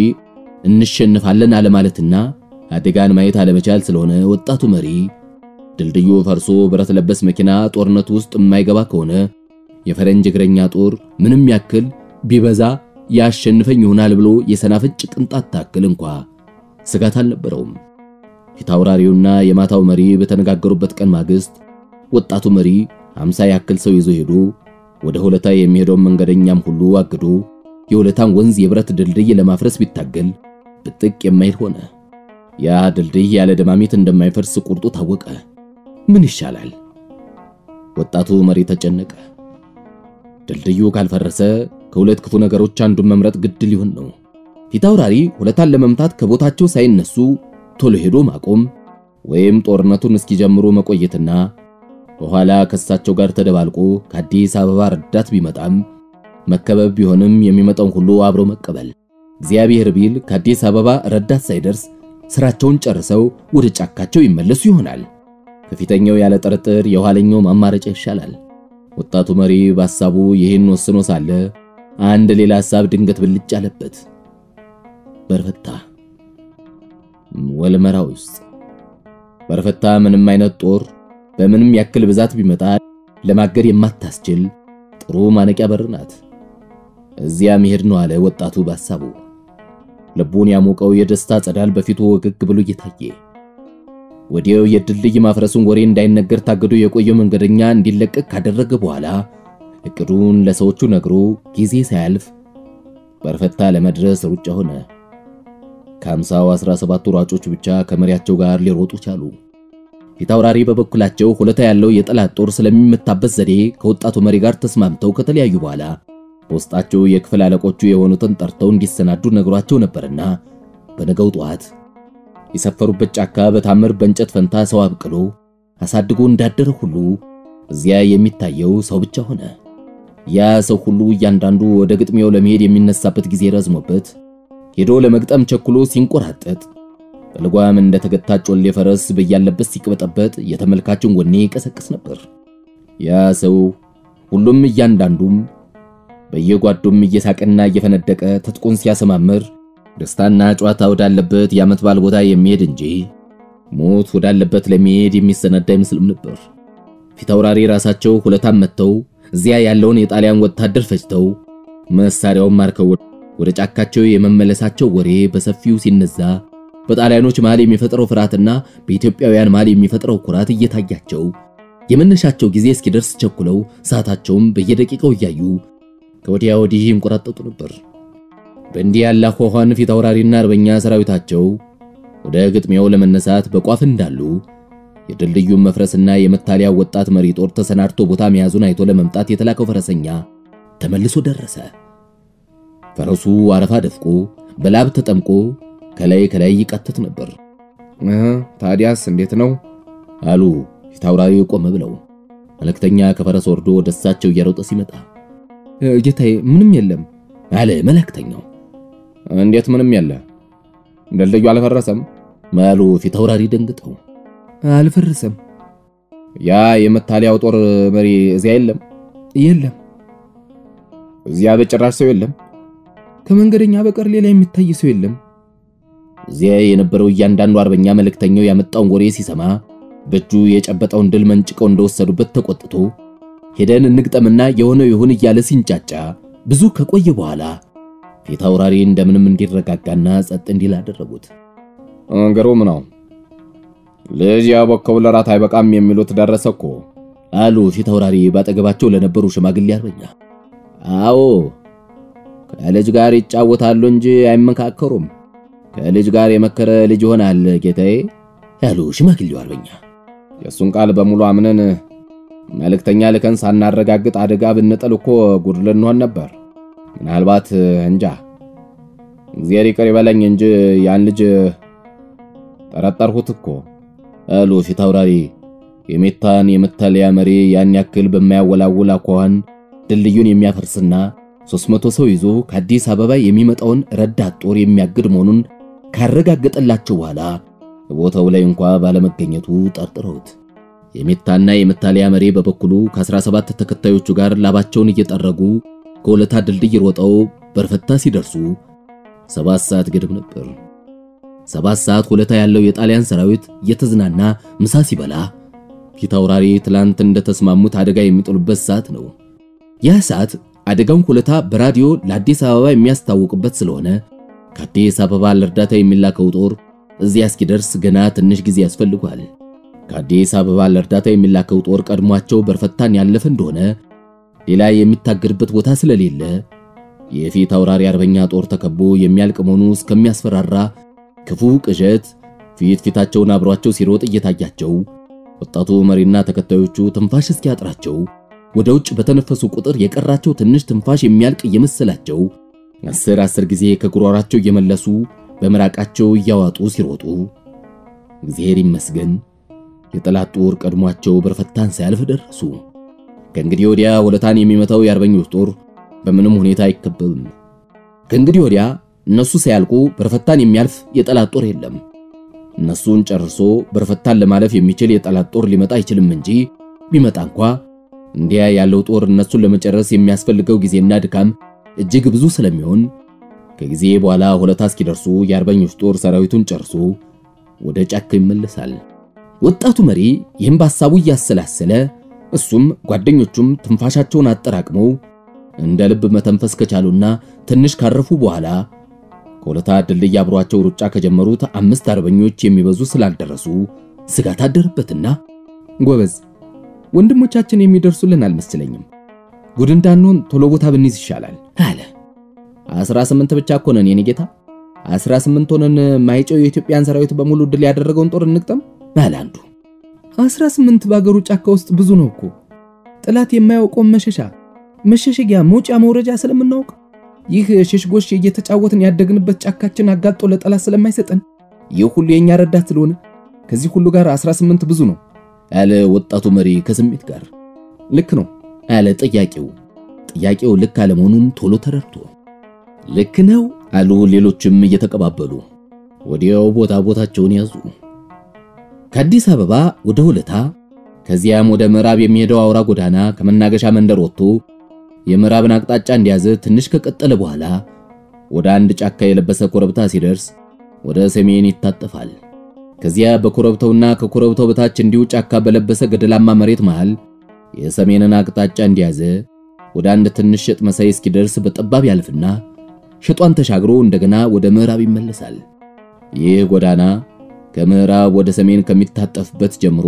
እንሸንፋለን አለማለትና አደጋን ማየት አለመቻል ስለሆነ ወጣቱ መሪ ድልድዩ ፈርሶ ብረት ለበስ መኪና ጦርነቱ ውስጥ የማይገባ ከሆነ የፈረንጅ እግረኛ ጦር ምንም ያክል ቢበዛ ያሸንፈኝ ይሆናል ብሎ የሰናፍጭ ቅንጣት ታክል እንኳ ስጋት አልነበረውም። ፊታውራሪውና የማታው መሪ በተነጋገሩበት ቀን ማግስት ወጣቱ መሪ 50 ያክል ሰው ይዞ ሄዶ ወደ ሆለታ የሚሄደውን መንገደኛም ሁሉ አግዶ የሆለታን ወንዝ የብረት ድልድይ ለማፍረስ ቢታገል ብጥቅ የማይል ሆነ። ያ ድልድይ ያለ ደማሚት እንደማይፈርስ ቁርጡ ታወቀ። ምን ይሻላል? ወጣቱ መሪ ተጨነቀ። ድልድዩ ካልፈረሰ ከሁለት ክፉ ነገሮች አንዱን መምረጥ ግድ ሊሆን ነው። ፊታውራሪ ሁለታን ለመምታት ከቦታቸው ሳይነሱ ቶሎ ሄዶ ማቆም ወይም ጦርነቱን እስኪጀምሩ መቆየትና በኋላ ከእሳቸው ጋር ተደባልቆ ከአዲስ አበባ ረዳት ቢመጣም መከበብ ቢሆንም የሚመጣውን ሁሉ አብሮ መቀበል። እግዚአብሔር ቢል ከአዲስ አበባ ረዳት ሳይደርስ ስራቸውን ጨርሰው ወደ ጫካቸው ይመለሱ ይሆናል። ከፊተኛው ያለ ጥርጥር የኋለኛው ማማረጫ ይሻላል። ወጣቱ መሪ በሐሳቡ ይህን ወስኖ ሳለ አንድ ሌላ ሐሳብ ድንገት ብልጭ አለበት። በርፈታ ወልመራ ውስጥ በርፈታ ምንም አይነት ጦር በምንም ያክል ብዛት ቢመጣ ለማገድ የማታስችል ጥሩ ማነቂያ በር ናት። እዚያ መሄድ ነው አለ ወጣቱ በሐሳቡ። ልቡን ያሞቀው የደስታ ጸዳል በፊቱ ወገግ ብሎ እየታየ ወዲያው የድልድይ ማፍረሱን ወሬ እንዳይነገር ታግዶ የቆየው መንገደኛ እንዲለቀቅ ካደረገ በኋላ እቅዱን ለሰዎቹ ነግሮ ጊዜ ሳያልፍ በርፈታ ለመድረስ ሩጫ ሆነ። ከአምሳው 17 ሯጮች ብቻ ከመሪያቸው ጋር ሊሮጡ ቻሉ። ፊታውራሪ በበኩላቸው ሁለታ ያለው የጠላት ጦር ስለሚመታበት ዘዴ ከወጣቱ መሪ ጋር ተስማምተው ከተለያዩ በኋላ በውስጣቸው የክፍል አለቆቹ የሆኑትን ጠርተው እንዲሰናዱ ነግሯቸው ነበርና በነገው ጠዋት የሰፈሩበት ጫካ በታምር በእንጨት ፈንታ ሰው አብቅሎ አሳድጎ እንዳደረ ሁሉ እዚያ የሚታየው ሰው ብቻ ሆነ። ያ ሰው ሁሉ እያንዳንዱ ወደ ግጥሚያው ለመሄድ የሚነሳበት ጊዜ ረዝሞበት ሄዶ ለመግጠም ቸኩሎ ሲንቆራጠጥ በልጓም እንደተገታ ጮሌ ፈረስ በያለበት ሲቅበጠበጥ የተመልካችን ወኔ ይቀሰቅስ ነበር። ያ ሰው ሁሉም እያንዳንዱም በየጓዱም እየሳቀና እየፈነደቀ ትጥቁን ሲያሰማምር ደስታና ጨዋታ ወዳለበት የዓመት በዓል ቦታ የሚሄድ እንጂ ሞት ወዳለበት ለሚሄድ የሚሰናዳ አይመስልም ነበር። ፊታውራሪ ራሳቸው ሁለታም መጥተው እዚያ ያለውን የጣሊያን ወታደር ፈጅተው መሳሪያውን ማርከው ወደ ጫካቸው የመመለሳቸው ወሬ በሰፊው ሲነዛ በጣሊያኖች መሃል የሚፈጥረው ፍርሃትና በኢትዮጵያውያን መሃል የሚፈጥረው ኩራት እየታያቸው የመነሻቸው ጊዜ እስኪደርስ ቸኩለው ሰዓታቸውም በየደቂቃው እያዩ ከወዲያ ወዲህ ይንቆራጠጡ ነበር። በእንዲህ ያለ አኳኋን ፊት አውራሪና አርበኛ ሰራዊታቸው ወደ ግጥሚያው ለመነሳት በቋፍ እንዳሉ የድልድዩን መፍረስና የመታሊያ ወጣት መሪ ጦር ተሰናድቶ ቦታ መያዙን አይቶ ለመምጣት የተላከው ፈረሰኛ ተመልሶ ደረሰ። ፈረሱ አረፋ ደፍቆ በላብ ተጠምቆ ከላይ ከላይ ይቃተት ነበር። ታዲያስ እንዴት ነው አሉ ፊት አውራሪ ቆም ብለው። መልእክተኛ ከፈረስ ወርዶ ወደ እሳቸው እየሮጠ ሲመጣ ጌታዬ ምንም የለም አለ መልእክተኛው። እንዴት ምንም የለ? ድልድዩ አልፈረሰም? አሉ ፊት አውራሪ ደንግጠው። አልፈረሰም። ያ የመታሊያው ጦር መሪ እዚያ የለም? የለም። እዚያ በጭራሽ ሰው የለም? ከመንገደኛ በቀር ሌላ የሚታይ ሰው የለም። እዚያ የነበረው እያንዳንዱ አርበኛ መልእክተኛው ያመጣውን ወሬ ሲሰማ በእጁ የጨበጠውን ድል መንጭቀው እንደወሰዱበት ተቆጥቶ ሄደን እንግጠምና የሆነው ይሁን እያለ ሲንጫጫ ብዙ ከቆየ በኋላ ፊት አውራሪ እንደምንም እንዲረጋጋና ጸጥ እንዲል አደረጉት። ግሩም ነው። ልጅ ያቦከው ለራት አይበቃም የሚሉት ደረሰ እኮ አሉ ፊት አውራሪ ባጠገባቸው ለነበሩ ሽማግሌ አርበኛ። አዎ ከልጅ ጋር ይጫወታሉ እንጂ አይመካከሩም። ከልጅ ጋር የመከረ ልጅ ይሆናል ጌታዬ፣ ያሉ ሽማግሌው አርበኛ። የእሱን ቃል በሙሉ አምነን መልእክተኛ ልከን ሳናረጋግጥ አደጋ ብንጥል እኮ ጉድ ልንሆን ነበር። ምናልባት እንጃ፣ እግዚአብሔር ይቅር ይበለኝ እንጂ ያን ልጅ ጠረጠርሁት እኮ አሉ ፊት አውራሪ። የሜታን የመታለያ መሪ ያን ያክል በማያወላውል አኳኋን ድልድዩን የሚያፈርስና 300 ሰው ይዞ ከአዲስ አበባ የሚመጣውን ረዳት ጦር የሚያግድ መሆኑን ካረጋገጠላቸው በኋላ ቦታው ላይ እንኳ ባለመገኘቱ ጠርጥረውት የሜታና የመታለያ መሪ በበኩሉ ከ17 ተከታዮቹ ጋር ላባቸውን እየጠረጉ ከሁለታ ድልድይ ሮጠው በርፈታ ሲደርሱ ሰባት ሰዓት ግድም ነበር። ሰባት ሰዓት ሁለታ ያለው የጣሊያን ሰራዊት እየተዝናና ምሳ ሲበላ ፊት አውራሪ ትላንት እንደተስማሙት አደጋ የሚጥሉበት ሰዓት ነው። ያ ሰዓት አደጋውን ሁለታ በራዲዮ ለአዲስ አበባ የሚያስታውቅበት ስለሆነ ከአዲስ አበባ ለእርዳታ የሚላከው ጦር እዚያ እስኪደርስ ገና ትንሽ ጊዜ ያስፈልጓል። ከአዲስ አበባ ለእርዳታ የሚላከው ጦር ቀድሟቸው በርፈታን ያለፈ እንደሆነ ሌላ የሚታገድበት ቦታ ስለሌለ የፊት አውራሪ አርበኛ ጦር ተከቦ የሚያልቅ መሆኑ እስከሚያስፈራራ ክፉ ቅዠት ፊት ፊታቸውን አብሯቸው ሲሮጥ እየታያቸው ወጣቱ መሪና ተከታዮቹ ትንፋሽ እስኪያጥራቸው ወደ ውጭ በተነፈሱ ቁጥር የቀራቸው ትንሽ ትንፋሽ የሚያልቅ እየመሰላቸው አስር አስር ጊዜ ከጉሮሯቸው እየመለሱ በምራቃቸው እያዋጡ ሲሮጡ እግዚአብሔር ይመስገን የጠላት ጦር ቀድሟቸው በርፈታን ሳያልፍ ደረሱ። ከእንግዲህ ወዲያ ወለታን የሚመታው የአርበኞች ጦር በምንም ሁኔታ አይከበብም። ከእንግዲህ ወዲያ እነሱ ሳያልቁ በርፈታን የሚያልፍ የጠላት ጦር የለም። እነሱን ጨርሶ በርፈታን ለማለፍ የሚችል የጠላት ጦር ሊመጣ አይችልም እንጂ ቢመጣ እንኳ እንዲያ ያለው ጦር እነሱን ለመጨረስ የሚያስፈልገው ጊዜና ድካም እጅግ ብዙ ስለሚሆን ከጊዜ በኋላ ሆለታ እስኪደርሱ የአርበኞች ጦር ሰራዊቱን ጨርሶ ወደ ጫካ ይመለሳል። ወጣቱ መሪ ይህም በሐሳቡ እያሰላሰለ እሱም ጓደኞቹም ትንፋሻቸውን አጠራቅመው እንደ ልብ መተንፈስ ከቻሉና ትንሽ ካረፉ በኋላ ከሆለታ ድልድይ አብሯቸው ሩጫ ከጀመሩት አምስት አርበኞች የሚበዙ ስላልደረሱ ስጋት አደረበትና ጎበዝ ወንድሞቻችን የሚደርሱልን አልመሰለኝም። ጉድ እንዳንሆን ቶሎ ቦታ ብንይዝ ይሻላል አለ። 18 ብቻ እኮ ነን የኔ ጌታ። 18 ሆነን ማይጨው የኢትዮጵያን ሰራዊት በሙሉ ድል ያደረገውን ጦር እንቅጠም አለ አንዱ። 18 በአገሩ ጫካ ውስጥ ብዙ ነው እኮ ጠላት የማያውቀውን መሸሻ መሸሸጊያ መውጫ መውረጃ ስለምናውቅ ይህ ሽሽጎሽ እየተጫወትን ያደግንበት ጫካችን አጋልጦ ለጠላት ስለማይሰጠን ይህ ሁሉ የኛ ረዳት ስለሆነ ከዚህ ሁሉ ጋር 18 ብዙ ነው አለ ወጣቱ መሪ ከስሜት ጋር። ልክ ነው አለ ጥያቄው። ጥያቄው ልክ አለመሆኑን ቶሎ ተረድቶ ልክ ነው አሉ ሌሎችም እየተቀባበሉ። ወዲያው ቦታ ቦታቸውን ያዙ። ከአዲስ አበባ ወደ ሆለታ ከዚያም ወደ ምዕራብ የሚሄደው አውራ ጎዳና ከመናገሻ መንደር ወጥቶ የምዕራብን አቅጣጫ እንዲያዘ ትንሽ ከቀጠለ በኋላ ወደ አንድ ጫካ የለበሰ ኮረብታ ሲደርስ ወደ ሰሜን ይታጠፋል። ከዚያ በኮረብታውና ከኮረብታው በታች እንዲሁ ጫካ በለበሰ ገደላማ መሬት መሃል የሰሜንን አቅጣጫ እንዲያዘ ወደ አንድ ትንሽ ሸጥ መሳይ እስኪደርስ በጠባብ ያልፍና ሸጧን ተሻግሮ እንደገና ወደ ምዕራብ ይመለሳል። ይህ ጎዳና ከምዕራብ ወደ ሰሜን ከሚታጠፍበት ጀምሮ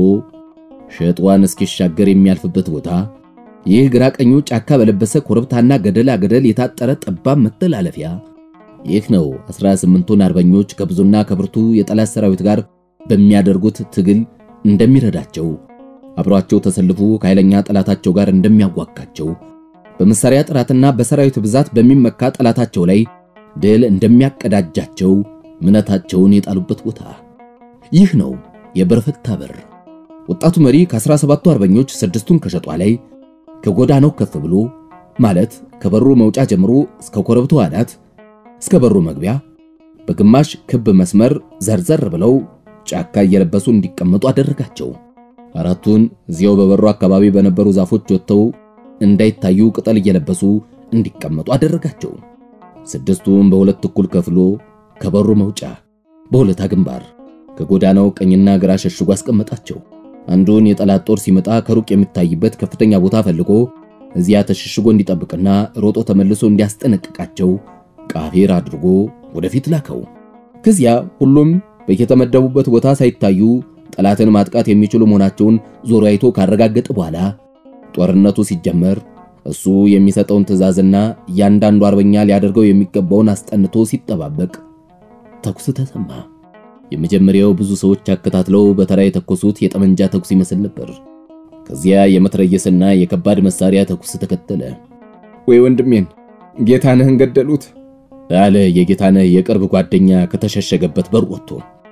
ሸጧን እስኪሻገር የሚያልፍበት ቦታ ይህ ግራ ቀኙ ጫካ በለበሰ ኮረብታና ገደላ ገደል የታጠረ ጠባብ መተላለፊያ ይህ ነው 18ቱን አርበኞች ከብዙና ከብርቱ የጠላት ሰራዊት ጋር በሚያደርጉት ትግል እንደሚረዳቸው አብሯቸው ተሰልፎ ከኃይለኛ ጠላታቸው ጋር እንደሚያዋጋቸው በመሳሪያ ጥራትና በሰራዊት ብዛት በሚመካ ጠላታቸው ላይ ድል እንደሚያቀዳጃቸው እምነታቸውን የጣሉበት ቦታ ይህ ነው የበርፈታ በር። ወጣቱ መሪ ከ17ቱ አርበኞች ስድስቱን ከሸጧ ላይ ከጎዳናው ከፍ ብሎ ማለት ከበሩ መውጫ ጀምሮ እስከ ኮረብታው አናት እስከ በሩ መግቢያ በግማሽ ክብ መስመር ዘርዘር ብለው ጫካ እየለበሱ እንዲቀመጡ አደረጋቸው። አራቱን እዚያው በበሩ አካባቢ በነበሩ ዛፎች ወጥተው እንዳይታዩ ቅጠል እየለበሱ እንዲቀመጡ አደረጋቸው። ስድስቱን በሁለት እኩል ከፍሎ ከበሩ መውጫ በሁለታ ግንባር ከጎዳናው ቀኝና ግራ ሸሽጎ አስቀመጣቸው። አንዱን የጠላት ጦር ሲመጣ ከሩቅ የሚታይበት ከፍተኛ ቦታ ፈልጎ እዚያ ተሸሽጎ እንዲጠብቅና ሮጦ ተመልሶ እንዲያስጠነቅቃቸው ቃፌር አድርጎ ወደፊት ላከው። ከዚያ ሁሉም በየተመደቡበት ቦታ ሳይታዩ ጠላትን ማጥቃት የሚችሉ መሆናቸውን ዞሮ አይቶ ካረጋገጠ በኋላ ጦርነቱ ሲጀመር እሱ የሚሰጠውን ትዕዛዝና እያንዳንዱ አርበኛ ሊያደርገው የሚገባውን አስጠንቶ ሲጠባበቅ ተኩስ ተሰማ። የመጀመሪያው ብዙ ሰዎች አከታትለው በተራ የተኮሱት የጠመንጃ ተኩስ ይመስል ነበር። ከዚያ የመትረየስና የከባድ መሳሪያ ተኩስ ተከተለ። ወይ ወንድሜን ጌታነህን ገደሉት አለ የጌታነህ የቅርብ ጓደኛ ከተሸሸገበት በር ወጥቶ።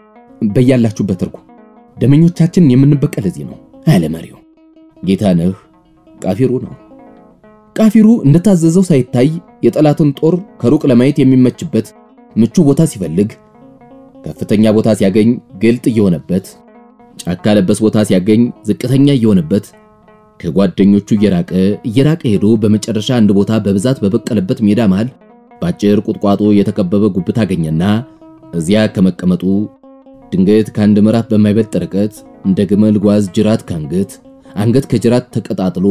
በያላችሁበት እርጉ፣ ደመኞቻችንን የምንበቀል እዚህ ነው አለ መሪው። ጌታነህ ቃፊሩ ነው። ቃፊሩ እንደታዘዘው ሳይታይ የጠላትን ጦር ከሩቅ ለማየት የሚመችበት ምቹ ቦታ ሲፈልግ ከፍተኛ ቦታ ሲያገኝ ግልጥ እየሆነበት፣ ጫካ ለበስ ቦታ ሲያገኝ ዝቅተኛ እየሆነበት ከጓደኞቹ እየራቀ እየራቀ ሄዶ በመጨረሻ አንድ ቦታ በብዛት በበቀለበት ሜዳ መሃል በአጭር ቁጥቋጦ የተከበበ ጉብታ አገኘና እዚያ ከመቀመጡ ድንገት ከአንድ ምዕራፍ በማይበልጥ ርቀት እንደ ግመል ጓዝ ጅራት ከአንገት አንገት ከጅራት ተቀጣጥሎ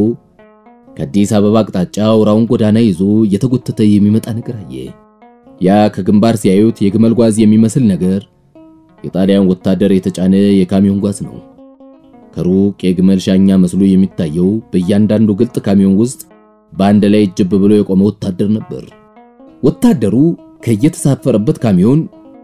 ከአዲስ አበባ አቅጣጫ አውራውን ጎዳና ይዞ እየተጎተተ የሚመጣ ነገር አየ። ያ ከግንባር ሲያዩት የግመል ጓዝ የሚመስል ነገር የጣሊያን ወታደር የተጫነ የካሚዮን ጓዝ ነው። ከሩቅ የግመል ሻኛ መስሎ የሚታየው በእያንዳንዱ ግልጥ ካሚዮን ውስጥ በአንድ ላይ ጅብ ብሎ የቆመ ወታደር ነበር። ወታደሩ ከየተሳፈረበት ካሚዮን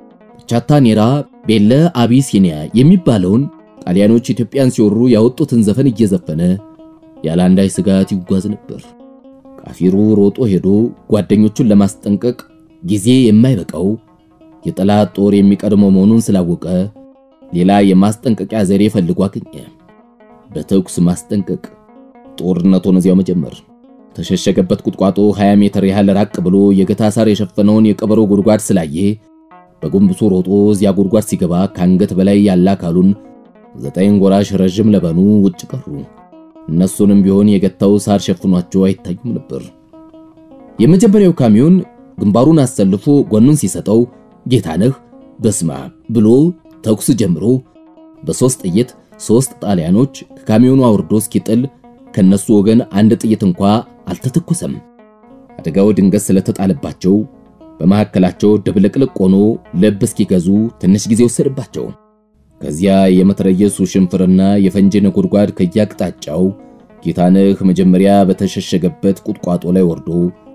ቻታኔራ ቤለ አቢሲኒያ የሚባለውን ጣሊያኖች ኢትዮጵያን ሲወሩ ያወጡትን ዘፈን እየዘፈነ ያለ አንዳች ስጋት ይጓዝ ነበር። ቃፊሩ ሮጦ ሄዶ ጓደኞቹን ለማስጠንቀቅ ጊዜ የማይበቃው የጠላት ጦር የሚቀድመው መሆኑን ስላወቀ ሌላ የማስጠንቀቂያ ዘዴ ፈልጎ አገኘ። በተኩስ ማስጠንቀቅ፣ ጦርነቱን እዚያው መጀመር። ተሸሸገበት ቁጥቋጦ 20 ሜትር ያህል ራቅ ብሎ የገታ ሳር የሸፈነውን የቀበሮ ጉድጓድ ስላየ በጎንብሶ ሮጦ እዚያ ጉድጓድ ሲገባ ከአንገት በላይ ያለ አካሉን ዘጠኝ ጎራሽ ረዥም ለበኑ ውጭ ቀሩ። እነሱንም ቢሆን የገታው ሳር ሸፍኗቸው አይታዩም ነበር። የመጀመሪያው ካሚዮን ግንባሩን አሰልፎ ጎኑን ሲሰጠው ጌታነህ በስማ ብሎ ተኩስ ጀምሮ በሶስት ጥይት ሶስት ጣሊያኖች ከካሚዮኑ አውርዶ እስኪጥል ከነሱ ወገን አንድ ጥይት እንኳ አልተተኮሰም። አደጋው ድንገት ስለተጣለባቸው በመካከላቸው ድብልቅልቅ ሆኖ ልብ እስኪገዙ ትንሽ ጊዜ ወሰደባቸው። ከዚያ የመትረየሱ ሽንፍርና የፈንጂ ነጎድጓድ ከያቅጣጫው ጌታነህ መጀመሪያ በተሸሸገበት ቁጥቋጦ ላይ ወርዶ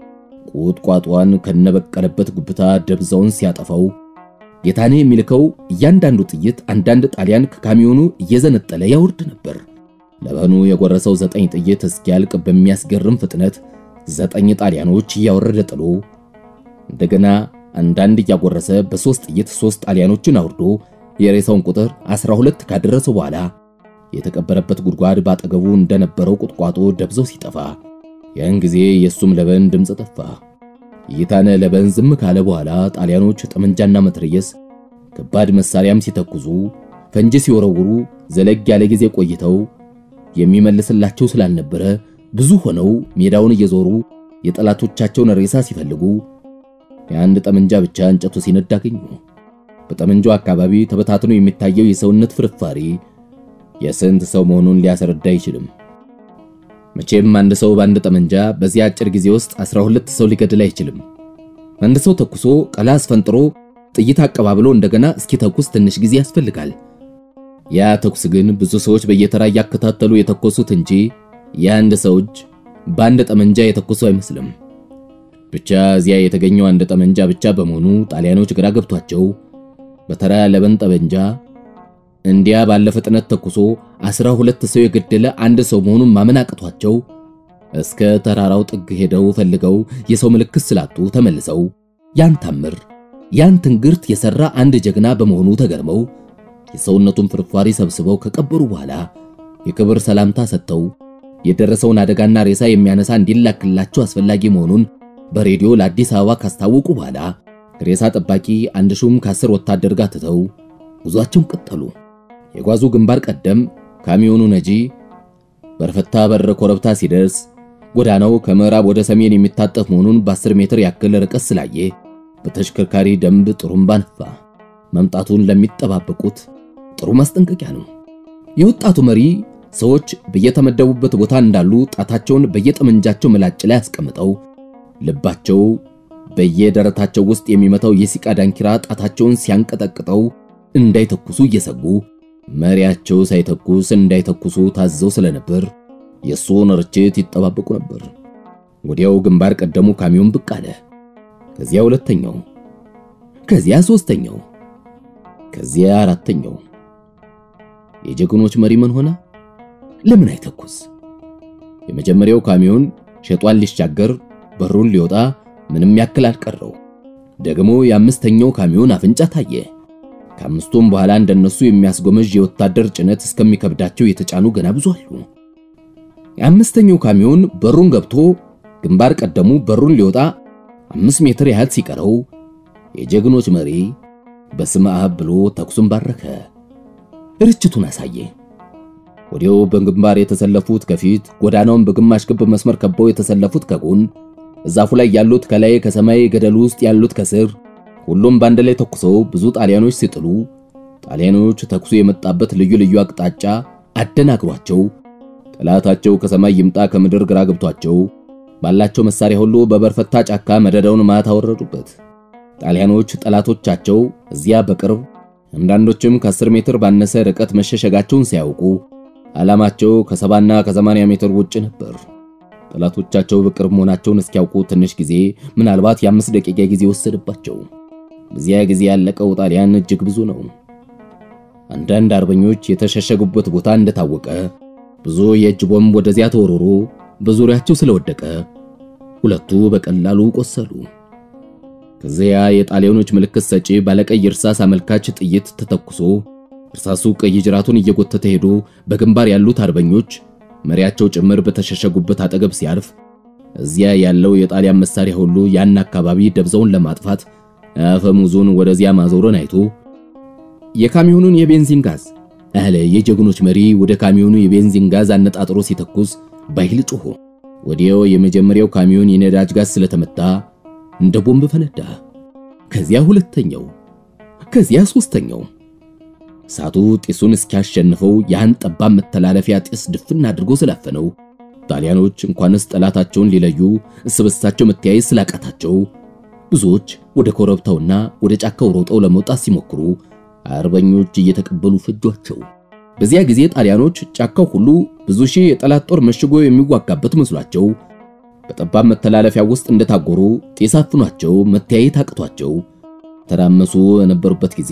ቁጥቋጧን ከነበቀለበት ጉብታ ደብዛውን ሲያጠፋው ጌታነህ የሚልከው እያንዳንዱ ጥይት አንዳንድ ጣሊያን ከካሚዮኑ እየዘነጠለ ያወርድ ነበር። ለበኑ የጎረሰው ዘጠኝ ጥይት እስኪያልቅ በሚያስገርም ፍጥነት ዘጠኝ ጣሊያኖች እያወረደ ጥሎ እንደገና አንዳንድ እያጎረሰ በሶስት ጥይት ሶስት ጣሊያኖችን አውርዶ የሬሳውን ቁጥር 12 ካደረሰው በኋላ የተቀበረበት ጉድጓድ ባጠገቡ እንደነበረው ቁጥቋጦ ደብዘው ሲጠፋ ያን ጊዜ የሱም ለበን ድምፅ ጠፋ። ጌታነህ ለበን ዝም ካለ በኋላ ጣሊያኖች ጠመንጃና መትረየስ ከባድ መሳሪያም ሲተኩዙ ፈንጂ ሲወረውሩ ዘለግ ያለ ጊዜ ቆይተው የሚመልስላቸው ስላልነበረ ብዙ ሆነው ሜዳውን እየዞሩ የጠላቶቻቸውን ሬሳ ሲፈልጉ የአንድ ጠመንጃ ብቻ እንጨቱ ሲነድ አገኙ። በጠመንጃው አካባቢ ተበታትኖ የሚታየው የሰውነት ፍርፋሪ የስንት ሰው መሆኑን ሊያስረዳ አይችልም። መቼም አንድ ሰው በአንድ ጠመንጃ በዚህ አጭር ጊዜ ውስጥ 12 ሰው ሊገድል አይችልም። አንድ ሰው ተኩሶ ቀላ አስፈንጥሮ ጥይት አቀባብሎ እንደገና እስኪተኩስ ትንሽ ጊዜ ያስፈልጋል። ያ ተኩስ ግን ብዙ ሰዎች በየተራ እያከታተሉ የተኮሱት እንጂ የአንድ ሰው እጅ በአንድ ጠመንጃ የተኮሰው አይመስልም። ብቻ እዚያ የተገኘው አንድ ጠመንጃ ብቻ በመሆኑ ጣሊያኖች ግራ ገብቷቸው በተራ ለበን ጠመንጃ እንዲያ ባለ ፍጥነት ተኩሶ አስራ ሁለት ሰው የገደለ አንድ ሰው መሆኑን ማመን አቅቷቸው እስከ ተራራው ጥግ ሄደው ፈልገው የሰው ምልክት ስላጡ ተመልሰው ያን ታምር ያን ትንግርት የሰራ አንድ ጀግና በመሆኑ ተገርመው የሰውነቱን ፍርፋሪ ሰብስበው ከቀበሩ በኋላ የክብር ሰላምታ ሰጥተው የደረሰውን አደጋና ሬሳ የሚያነሳ እንዲላክላቸው አስፈላጊ መሆኑን በሬዲዮ ለአዲስ አበባ ካስታወቁ በኋላ ሬሳ ጠባቂ አንድ ሹም ከአስር ወታደር ጋር ትተው ጉዟቸውን ቀጠሉ። የጓዙ ግንባር ቀደም ካሚዮኑ ነጂ በርፈታ በር ኮረብታ ሲደርስ ጎዳናው ከምዕራብ ወደ ሰሜን የሚታጠፍ መሆኑን በ10 ሜትር ያክል ርቀት ስላየ በተሽከርካሪ ደንብ ጥሩምባ ነፋ። መምጣቱን ለሚጠባበቁት ጥሩ ማስጠንቀቂያ ነው። የወጣቱ መሪ ሰዎች በየተመደቡበት ቦታ እንዳሉ ጣታቸውን በየጠመንጃቸው ምላጭ ላይ አስቀምጠው ልባቸው በየደረታቸው ውስጥ የሚመታው የሲቃ ዳንኪራ ጣታቸውን ሲያንቀጠቅጠው እንዳይተኩሱ እየሰጉ መሪያቸው ሳይተኩስ እንዳይተኩሱ ታዘው ስለነበር የእሱን ርችት ይጠባበቁ ነበር። ወዲያው ግንባር ቀደሙ ካሚዮን ብቅ አለ። ከዚያ ሁለተኛው፣ ከዚያ ሶስተኛው፣ ከዚያ አራተኛው። የጀግኖች መሪ ምን ሆነ? ለምን አይተኩስ? የመጀመሪያው ካሚዮን ሸጧን ሊሻገር በሩን ሊወጣ ምንም ያክል አልቀረው። ደግሞ የአምስተኛው ካሚዮን አፍንጫ ታየ። ከአምስቱም በኋላ እንደነሱ የሚያስጎመዥ የወታደር ጭነት እስከሚከብዳቸው የተጫኑ ገና ብዙ አሉ። የአምስተኛው ካሚዮን በሩን ገብቶ ግንባር ቀደሙ በሩን ሊወጣ አምስት ሜትር ያህል ሲቀረው የጀግኖች መሪ በስመ አብ ብሎ ተኩሱን ባረከ፣ ርችቱን አሳየ። ወዲያው በግንባር የተሰለፉት ከፊት፣ ጎዳናውን በግማሽ ክብ መስመር ከበው የተሰለፉት ከጎን፣ እዛፉ ላይ ያሉት ከላይ፣ ከሰማይ ገደሉ ውስጥ ያሉት ከስር ሁሉም በአንድ ላይ ተኩሰው ብዙ ጣሊያኖች ሲጥሉ ጣሊያኖች ተኩሱ የመጣበት ልዩ ልዩ አቅጣጫ አደናግሯቸው ጠላታቸው ከሰማይ ይምጣ ከምድር ግራ ገብቷቸው ባላቸው መሳሪያ ሁሉ በበርፈታ ጫካ መደዳውን ማታ አወረዱበት። ጣሊያኖች ጠላቶቻቸው እዚያ በቅርብ አንዳንዶችም ከ10 ሜትር ባነሰ ርቀት መሸሸጋቸውን ሲያውቁ ዓላማቸው ከሰባና ከሰማንያ ሜትር ውጭ ነበር። ጠላቶቻቸው በቅርብ መሆናቸውን እስኪያውቁ ትንሽ ጊዜ ምናልባት የአምስት ደቂቃ ጊዜ ወሰደባቸው። በዚያ ጊዜ ያለቀው ጣሊያን እጅግ ብዙ ነው። አንዳንድ አርበኞች የተሸሸጉበት ቦታ እንደታወቀ ብዙ የእጅ ቦምብ ወደዚያ ተወርሮ በዙሪያቸው ስለወደቀ ሁለቱ በቀላሉ ቆሰሉ። ከዚያ የጣሊያኖች ምልክት ሰጪ ባለቀይ እርሳስ አመልካች ጥይት ተተኩሶ እርሳሱ ቀይ ጅራቱን እየጎተተ ሄዶ በግንባር ያሉት አርበኞች መሪያቸው ጭምር በተሸሸጉበት አጠገብ ሲያርፍ እዚያ ያለው የጣሊያን መሳሪያ ሁሉ ያን አካባቢ ደብዛውን ለማጥፋት አፈሙዙን ወደዚያ ማዞርን አይቶ የካሚዮኑን የቤንዚን ጋዝ አለ። የጀግኖች መሪ ወደ ካሚዮኑ የቤንዚን ጋዝ አነጣጥሮ ሲተኩስ ባይል ጮሆ ወዲያው የመጀመሪያው ካሚዮን የነዳጅ ጋዝ ስለተመታ እንደ ቦምብ ፈነዳ። ከዚያ ሁለተኛው፣ ከዚያ ሶስተኛው። እሳቱ ጢሱን እስኪያሸንፈው ያን ጠባብ መተላለፊያ ጢስ ድፍን አድርጎ ስላፈነው ጣሊያኖች እንኳንስ ጠላታቸውን ሊለዩ እርስ በርሳቸው መተያየት ስላቃታቸው ብዙዎች ወደ ኮረብታውና ወደ ጫካው ሮጠው ለመውጣት ሲሞክሩ አርበኞች እየተቀበሉ ፈጇቸው። በዚያ ጊዜ ጣሊያኖች ጫካው ሁሉ ብዙ ሺህ የጠላት ጦር መሽጎ የሚዋጋበት መስሏቸው በጠባብ መተላለፊያ ውስጥ እንደታጎሩ ጢስ አፍኗቸው መተያየት አቅቷቸው ተራመሱ በነበሩበት ጊዜ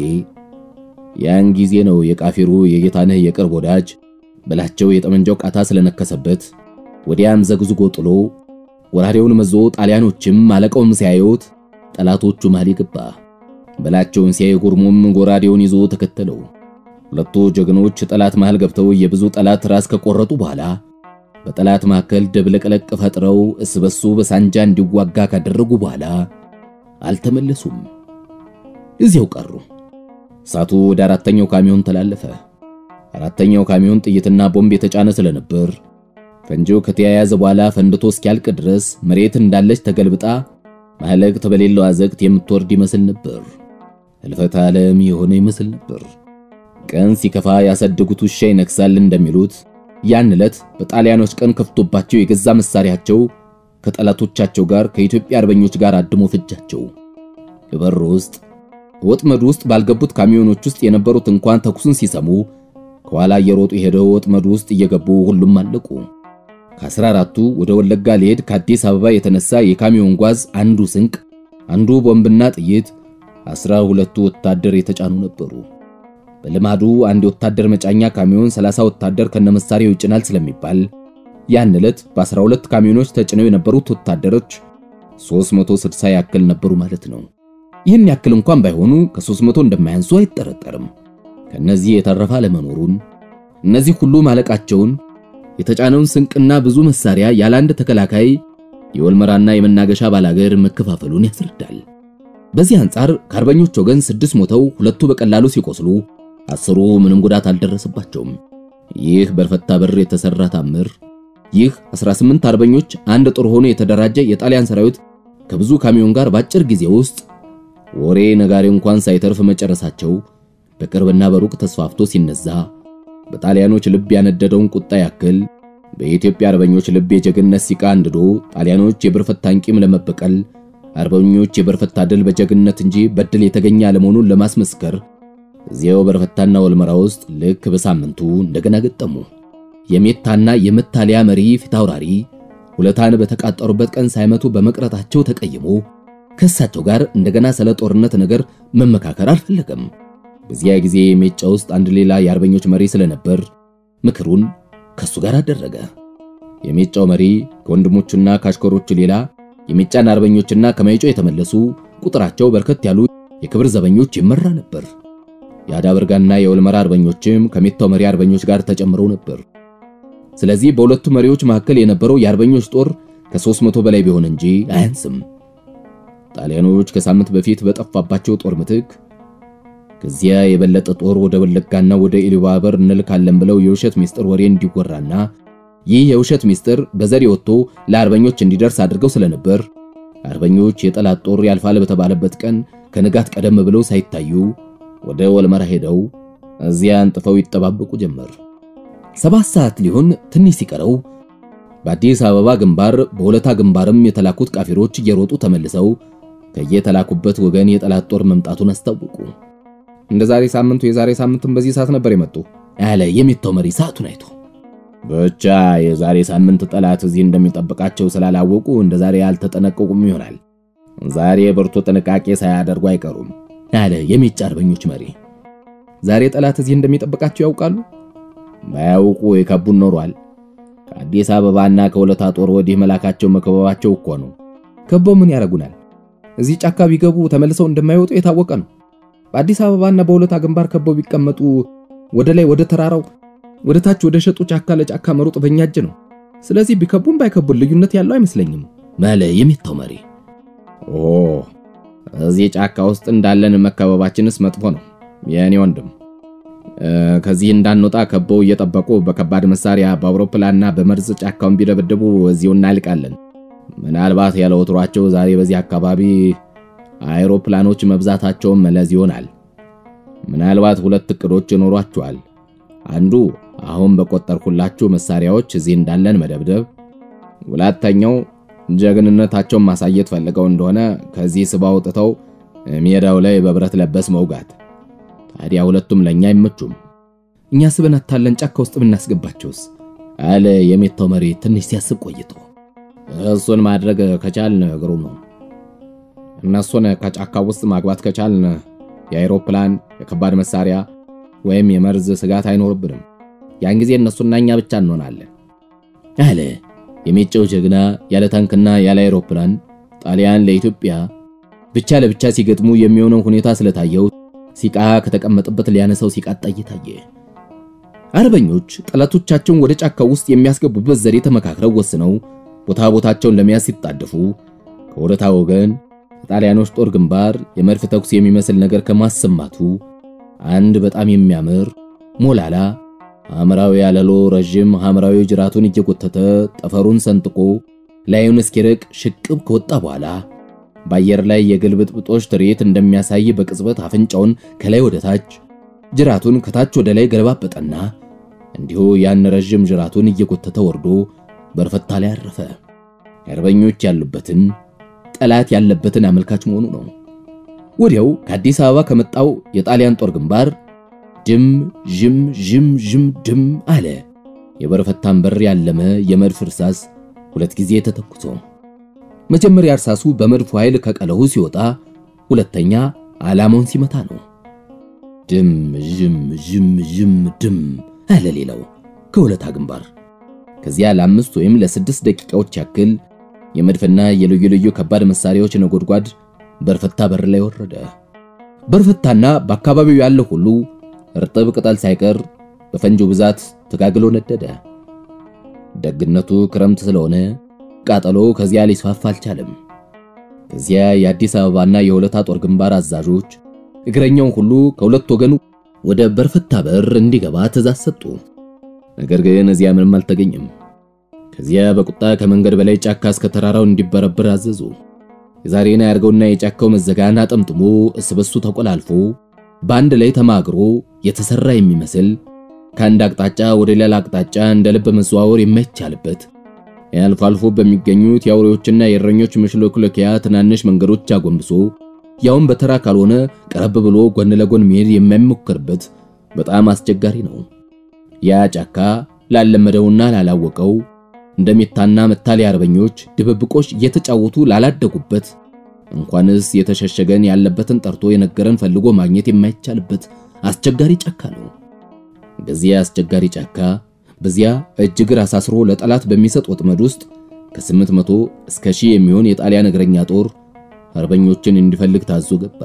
ያን ጊዜ ነው የቃፊሩ የጌታነህ የቅርብ ወዳጅ በላቸው የጠመንጃው ቃታ ስለነከሰበት ወዲያም ዘግዝጎ ጥሎ ወራሪውን መዞ ጣሊያኖችም አለቃውም ሲያዩት ጠላቶቹ መሃል ገባ። በላቸውን ሲያይ ጉርሙም ጎራዴውን ይዞ ተከተለው። ሁለቱ ጀግኖች ጠላት መሃል ገብተው የብዙ ጠላት ራስ ከቆረጡ በኋላ በጠላት መካከል ደብለቅለቅ ፈጥረው እስበሱ በሳንጃ እንዲዋጋ ካደረጉ በኋላ አልተመለሱም፣ እዚያው ቀሩ። እሳቱ ወደ አራተኛው ካሚዮን ተላለፈ። አራተኛው ካሚዮን ጥይትና ቦምብ የተጫነ ስለነበር ፈንጂው ከተያያዘ በኋላ ፈንድቶ እስኪያልቅ ድረስ መሬት እንዳለች ተገልብጣ ማለቅት በሌለው አዘቅት የምትወርድ ይመስል ነበር። ህልፈት ዓለም የሆነ ይመስል ነበር። ቀን ሲከፋ ያሳደጉት ውሻ ይነክሳል እንደሚሉት ያን ዕለት በጣሊያኖች ቀን ከፍቶባቸው የገዛ መሳሪያቸው ከጠላቶቻቸው ጋር ከኢትዮጵያ አርበኞች ጋር አድሞ ፈጃቸው። በበር ውስጥ ወጥመዱ ውስጥ ባልገቡት ካሚዮኖች ውስጥ የነበሩት እንኳን ተኩሱን ሲሰሙ ከኋላ እየሮጡ ሄደው ወጥመዱ ውስጥ እየገቡ ሁሉም አለቁ። ከአስራ አራቱ ወደ ወለጋ ሊሄድ ከአዲስ አበባ የተነሳ የካሚዮን ጓዝ አንዱ ስንቅ፣ አንዱ ቦምብና ጥይት፣ አስራ ሁለቱ ወታደር የተጫኑ ነበሩ። በልማዱ አንድ የወታደር መጫኛ ካሚዮን 30 ወታደር ከነመሳሪያው ይጭናል ስለሚባል ያን ዕለት በ12 ካሚዮኖች ተጭነው የነበሩት ወታደሮች 360 ያክል ነበሩ ማለት ነው። ይህን ያክል እንኳን ባይሆኑ ከ300 እንደማያንሱ አይጠረጠርም። ከነዚህ የተረፈ አለመኖሩን እነዚህ ሁሉ ማለቃቸውን የተጫነውን ስንቅና ብዙ መሳሪያ ያለ አንድ ተከላካይ የወልመራና የመናገሻ ባላገር መከፋፈሉን ያስረዳል። በዚህ አንጻር ከአርበኞች ወገን ስድስት ሞተው ሁለቱ በቀላሉ ሲቆስሉ አስሩ ምንም ጉዳት አልደረሰባቸውም። ይህ በርፈታ በር የተሰራ ታምር፣ ይህ 18 አርበኞች አንድ ጦር ሆኖ የተደራጀ የጣሊያን ሰራዊት ከብዙ ካሚዮን ጋር በአጭር ጊዜ ውስጥ ወሬ ነጋሪ እንኳን ሳይተርፍ መጨረሳቸው በቅርብና በሩቅ ተስፋፍቶ ሲነዛ በጣሊያኖች ልብ ያነደደውን ቁጣ ያክል በኢትዮጵያ አርበኞች ልብ የጀግንነት ሲቃ አንድዶ ጣሊያኖች የብርፈታን ቂም ለመበቀል አርበኞች የበርፈታ ድል በጀግንነት እንጂ በድል የተገኘ አለመሆኑን ለማስመስከር እዚያው በርፈታና ወልመራ ውስጥ ልክ በሳምንቱ እንደገና ገጠሙ። የሜታና የመታሊያ መሪ ፊታውራሪ ሁለታን በተቃጠሩበት ቀን ሳይመቱ በመቅረታቸው ተቀይሞ ከእሳቸው ጋር እንደገና ስለ ጦርነት ነገር መመካከር አልፈለገም። በዚያ ጊዜ ሜጫ ውስጥ አንድ ሌላ የአርበኞች መሪ ስለነበር ምክሩን ከሱ ጋር አደረገ። የሜጫው መሪ ከወንድሞቹና ከአሽከሮቹ ሌላ የሜጫን አርበኞችና ከማይጮ የተመለሱ ቁጥራቸው በርከት ያሉ የክብር ዘበኞች ይመራ ነበር። የአዳበርጋና የወልመራ አርበኞችም ከሜታው መሪ አርበኞች ጋር ተጨምረው ነበር። ስለዚህ በሁለቱ መሪዎች መካከል የነበረው የአርበኞች ጦር ከ300 በላይ ቢሆን እንጂ አያንስም። ጣሊያኖች ከሳምንት በፊት በጠፋባቸው ጦር ምትክ ከዚያ የበለጠ ጦር ወደ ወለጋና ወደ ኢሉባበር እንልካለን ብለው የውሸት ሚስጥር ወሬ እንዲወራና ይህ የውሸት ሚስጥር በዘዴ ወጥቶ ለአርበኞች እንዲደርስ አድርገው ስለነበር አርበኞች የጠላት ጦር ያልፋል በተባለበት ቀን ከንጋት ቀደም ብለው ሳይታዩ ወደ ወልመራ ሄደው እዚያ አንጥፈው ይጠባበቁ ጀመር። ሰባት ሰዓት ሊሆን ትንሽ ሲቀረው በአዲስ አበባ ግንባር በሁለታ ግንባርም የተላኩት ቃፊሮች እየሮጡ ተመልሰው ከየተላኩበት ወገን የጠላት ጦር መምጣቱን አስታወቁ። እንደ ዛሬ ሳምንቱ የዛሬ ሳምንትም በዚህ ሰዓት ነበር የመጡ ያለ የሚታው መሪ ሰዓቱን አይቶ ብቻ የዛሬ ሳምንት ጠላት እዚህ እንደሚጠብቃቸው ስላላወቁ እንደ ዛሬ ያልተጠነቀቁም ይሆናል። ዛሬ ብርቱ ጥንቃቄ ሳያደርጉ አይቀሩም ያለ የሚጫ አርበኞች መሪ ዛሬ ጠላት እዚህ እንደሚጠብቃቸው ያውቃሉ። ባያውቁ የከቡን ኖሯል። ከአዲስ አበባና ከወለታ ጦር ወዲህ መላካቸው መከበባቸው እኮ ነው። ከበው ምን ያደርጉናል? እዚህ ጫካ ቢገቡ ተመልሰው እንደማይወጡ የታወቀ ነው። በአዲስ አበባና በወለታ ግንባር ከበው ቢቀመጡ ወደ ላይ ወደ ተራራው፣ ወደ ታች ወደ ሸጡ ጫካ ለጫካ መሮጥ በእኛ እጅ ነው። ስለዚህ ቢከቡን ባይከቡን ልዩነት ያለው አይመስለኝም ማለ የሚታው መሪ። ኦ እዚህ ጫካ ውስጥ እንዳለን መከበባችንስ መጥፎ ነው የእኔ ወንድም። ከዚህ እንዳንወጣ ከበው እየጠበቁ በከባድ መሳሪያ በአውሮፕላንና በመርዝ ጫካውን ቢደበድቡ እዚሁ እናልቃለን። ምናልባት ያለ ወትሯቸው ዛሬ በዚህ አካባቢ አይሮፕላኖች መብዛታቸውን መለዝ ይሆናል። ምናልባት ሁለት እቅዶች ይኖሯቸዋል። አንዱ አሁን በቆጠርኩላችሁ መሳሪያዎች እዚህ እንዳለን መደብደብ፣ ሁለተኛው ጀግንነታቸውን ማሳየት ፈልገው እንደሆነ ከዚህ ስባ አውጥተው ሜዳው ላይ በብረት ለበስ መውጋት። ታዲያ ሁለቱም ለኛ አይመቹም። እኛ ስበን አታለን ጫካ ውስጥ ብናስገባቸውስ? አለ የሚታው መሪ ትንሽ ሲያስብ ቆይቶ። እሱን ማድረግ ከቻልን ግሩም ነው። እነሱን ከጫካ ውስጥ ማግባት ከቻልን የአይሮፕላን የከባድ መሳሪያ ወይም የመርዝ ስጋት አይኖርብንም። ያን ጊዜ እነሱና እኛ ብቻ እንሆናለን አለ የሚጨው ጀግና። ያለ ታንክና ያለ አይሮፕላን ጣሊያን ለኢትዮጵያ ብቻ ለብቻ ሲገጥሙ የሚሆነው ሁኔታ ስለታየው ሲቃ ከተቀመጠበት ሊያነሳው ሲቃጣ እየታየ አርበኞች ጠላቶቻቸውን ወደ ጫካው ውስጥ የሚያስገቡበት ዘዴ ተመካክረው ወስነው ቦታ ቦታቸውን ለመያዝ ሲጣደፉ ከወደታ ወገን የጣሊያኖች ጦር ግንባር የመድፍ ተኩስ የሚመስል ነገር ከማሰማቱ አንድ በጣም የሚያምር ሞላላ ሐምራዊ ያለሎ ረዥም ሐምራዊ ጅራቱን እየጎተተ ጠፈሩን ሰንጥቆ ላዩን እስኪርቅ ሽቅብ ከወጣ በኋላ በአየር ላይ የግልብጥብጦች ትርኢት እንደሚያሳይ በቅጽበት አፍንጫውን ከላይ ወደ ታች ጅራቱን ከታች ወደ ላይ ገለባበጠና እንዲሁ ያን ረዥም ጅራቱን እየጎተተ ወርዶ በርፈታ ላይ አረፈ። አርበኞች ያሉበትን ጠላት ያለበትን አመልካች መሆኑ ነው። ወዲያው ከአዲስ አበባ ከመጣው የጣሊያን ጦር ግንባር ድም ዥም ዥም ዥም ድም አለ። የበርፈታን በር ያለመ የመድፍ እርሳስ ሁለት ጊዜ ተተኩሶ መጀመሪያ እርሳሱ በመድፉ ኃይል ከቀለሁ ሲወጣ፣ ሁለተኛ ዓላማውን ሲመታ ነው። ድም ዥም ዥም ዥም ድም አለ ሌላው ከወለታ ግንባር። ከዚያ ለአምስት ወይም ለስድስት ደቂቃዎች ያክል የመድፍና የልዩ ልዩ ከባድ መሳሪያዎች ነጎድጓድ በርፈታ በር ላይ ወረደ። በርፈታና በአካባቢው ያለው ሁሉ እርጥብ ቅጠል ሳይቀር በፈንጆ ብዛት ተጋግሎ ነደደ። ደግነቱ ክረምት ስለሆነ ቃጠሎ ከዚያ ሊስፋፋ አልቻለም። ከዚያ የአዲስ አበባና የወለታ ጦር ግንባር አዛዦች እግረኛውን ሁሉ ከሁለት ወገኑ ወደ በርፈታ በር እንዲገባ ትእዛዝ ሰጡ። ነገር ግን እዚያ ምንም አልተገኘም። ከዚያ በቁጣ ከመንገድ በላይ ጫካ እስከ ተራራው እንዲበረብር አዘዙ። የዛሬን ያርገውና የጫካው መዘጋን አጠምጥሞ እስበሱ ተቆላልፎ በአንድ ላይ ተማግሮ የተሰራ የሚመስል ከአንድ አቅጣጫ ወደ ሌላ አቅጣጫ እንደ ልብ መዘዋወር የማይቻልበት አልፎ አልፎ በሚገኙት የአውሬዎችና የእረኞች መሽሎክሎኪያ ትናንሽ መንገዶች አጎንብሶ ያውም በተራ ካልሆነ ቀረብ ብሎ ጎን ለጎን መሄድ የማይሞከርበት በጣም አስቸጋሪ ነው። ያ ጫካ ላለመደውና ላላወቀው እንደሚታና መታሊ አርበኞች ድብብቆች እየተጫወቱ ላላደጉበት እንኳንስ የተሸሸገን ያለበትን ጠርቶ የነገረን ፈልጎ ማግኘት የማይቻልበት አስቸጋሪ ጫካ ነው። በዚያ አስቸጋሪ ጫካ በዚያ እጅ እግር አሳስሮ ለጠላት በሚሰጥ ወጥመድ ውስጥ ከስምንት መቶ እስከ ሺህ የሚሆን የጣሊያን እግረኛ ጦር አርበኞችን እንዲፈልግ ታዞ ገባ።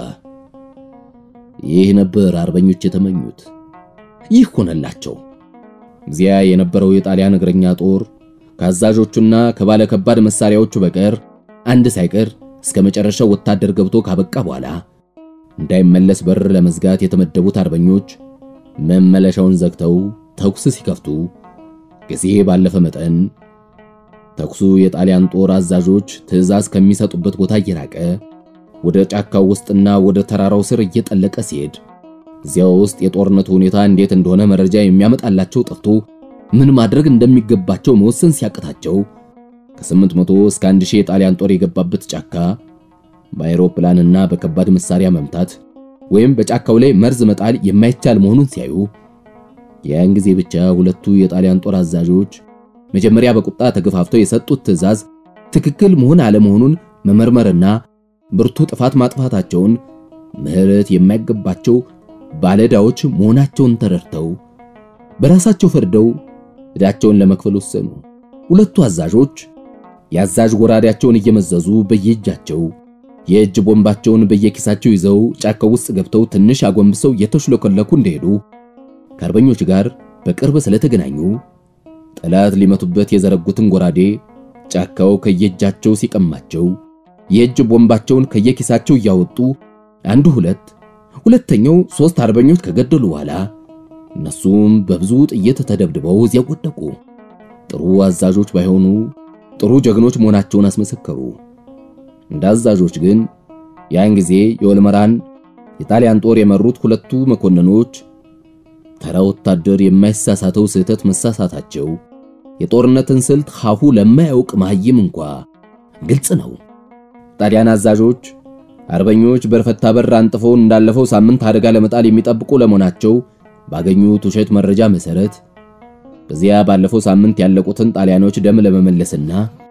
ይህ ነበር አርበኞች የተመኙት። ይህ ሆነላቸው። እዚያ የነበረው የጣሊያን እግረኛ ጦር ከአዛዦቹና ከባለ ከባድ መሳሪያዎቹ በቀር አንድ ሳይቀር እስከ መጨረሻው ወታደር ገብቶ ካበቃ በኋላ እንዳይመለስ በር ለመዝጋት የተመደቡት አርበኞች መመለሻውን ዘግተው ተኩስ ሲከፍቱ ጊዜ ባለፈ መጠን ተኩሱ የጣሊያን ጦር አዛዦች ትዕዛዝ ከሚሰጡበት ቦታ እየራቀ ወደ ጫካው ውስጥና ወደ ተራራው ስር እየጠለቀ ሲሄድ እዚያው ውስጥ የጦርነቱ ሁኔታ እንዴት እንደሆነ መረጃ የሚያመጣላቸው ጠፍቶ ምን ማድረግ እንደሚገባቸው መወሰን ሲያቅታቸው ከስምንት መቶ እስከ አንድ ሺህ የጣሊያን ጦር የገባበት ጫካ በአይሮፕላንና በከባድ መሳሪያ መምታት ወይም በጫካው ላይ መርዝ መጣል የማይቻል መሆኑን ሲያዩ ያን ጊዜ ብቻ ሁለቱ የጣሊያን ጦር አዛዦች መጀመሪያ በቁጣ ተገፋፍተው የሰጡት ትዕዛዝ ትክክል መሆን አለመሆኑን መመርመርና ብርቱ ጥፋት ማጥፋታቸውን ምሕረት የማይገባቸው ባለዕዳዎች መሆናቸውን ተረድተው በራሳቸው ፈርደው ዕዳቸውን ለመክፈል ወሰኑ። ሁለቱ አዛዦች የአዛዥ ጎራዴያቸውን እየመዘዙ በየእጃቸው የእጅ ቦምባቸውን በየኪሳቸው ይዘው ጫካው ውስጥ ገብተው ትንሽ አጎንብሰው እየተሽለከለኩ እንደሄዱ ከአርበኞች ጋር በቅርብ ስለተገናኙ ጠላት ሊመቱበት የዘረጉትን ጎራዴ ጫካው ከየእጃቸው ሲቀማቸው የእጅ ቦምባቸውን ከየኪሳቸው እያወጡ አንዱ ሁለት ሁለተኛው ሶስት አርበኞች ከገደሉ በኋላ እነሱም በብዙ ጥይት ተደብድበው እዚያ ወደቁ። ጥሩ አዛዦች ባይሆኑ ጥሩ ጀግኖች መሆናቸውን አስመሰከሩ። እንደ አዛዦች ግን ያን ጊዜ የወልመራን የጣሊያን ጦር የመሩት ሁለቱ መኮንኖች ተራ ወታደር የማይሳሳተው ስህተት መሳሳታቸው የጦርነትን ስልት ሐሁ ለማያውቅ መሐይም እንኳ ግልጽ ነው። ጣሊያን አዛዦች አርበኞች በርፈታ በር አንጥፈው እንዳለፈው ሳምንት አደጋ ለመጣል የሚጠብቁ ለመሆናቸው ባገኙት ውሸት መረጃ መሰረት በዚያ ባለፈው ሳምንት ያለቁትን ጣሊያኖች ደም ለመመለስና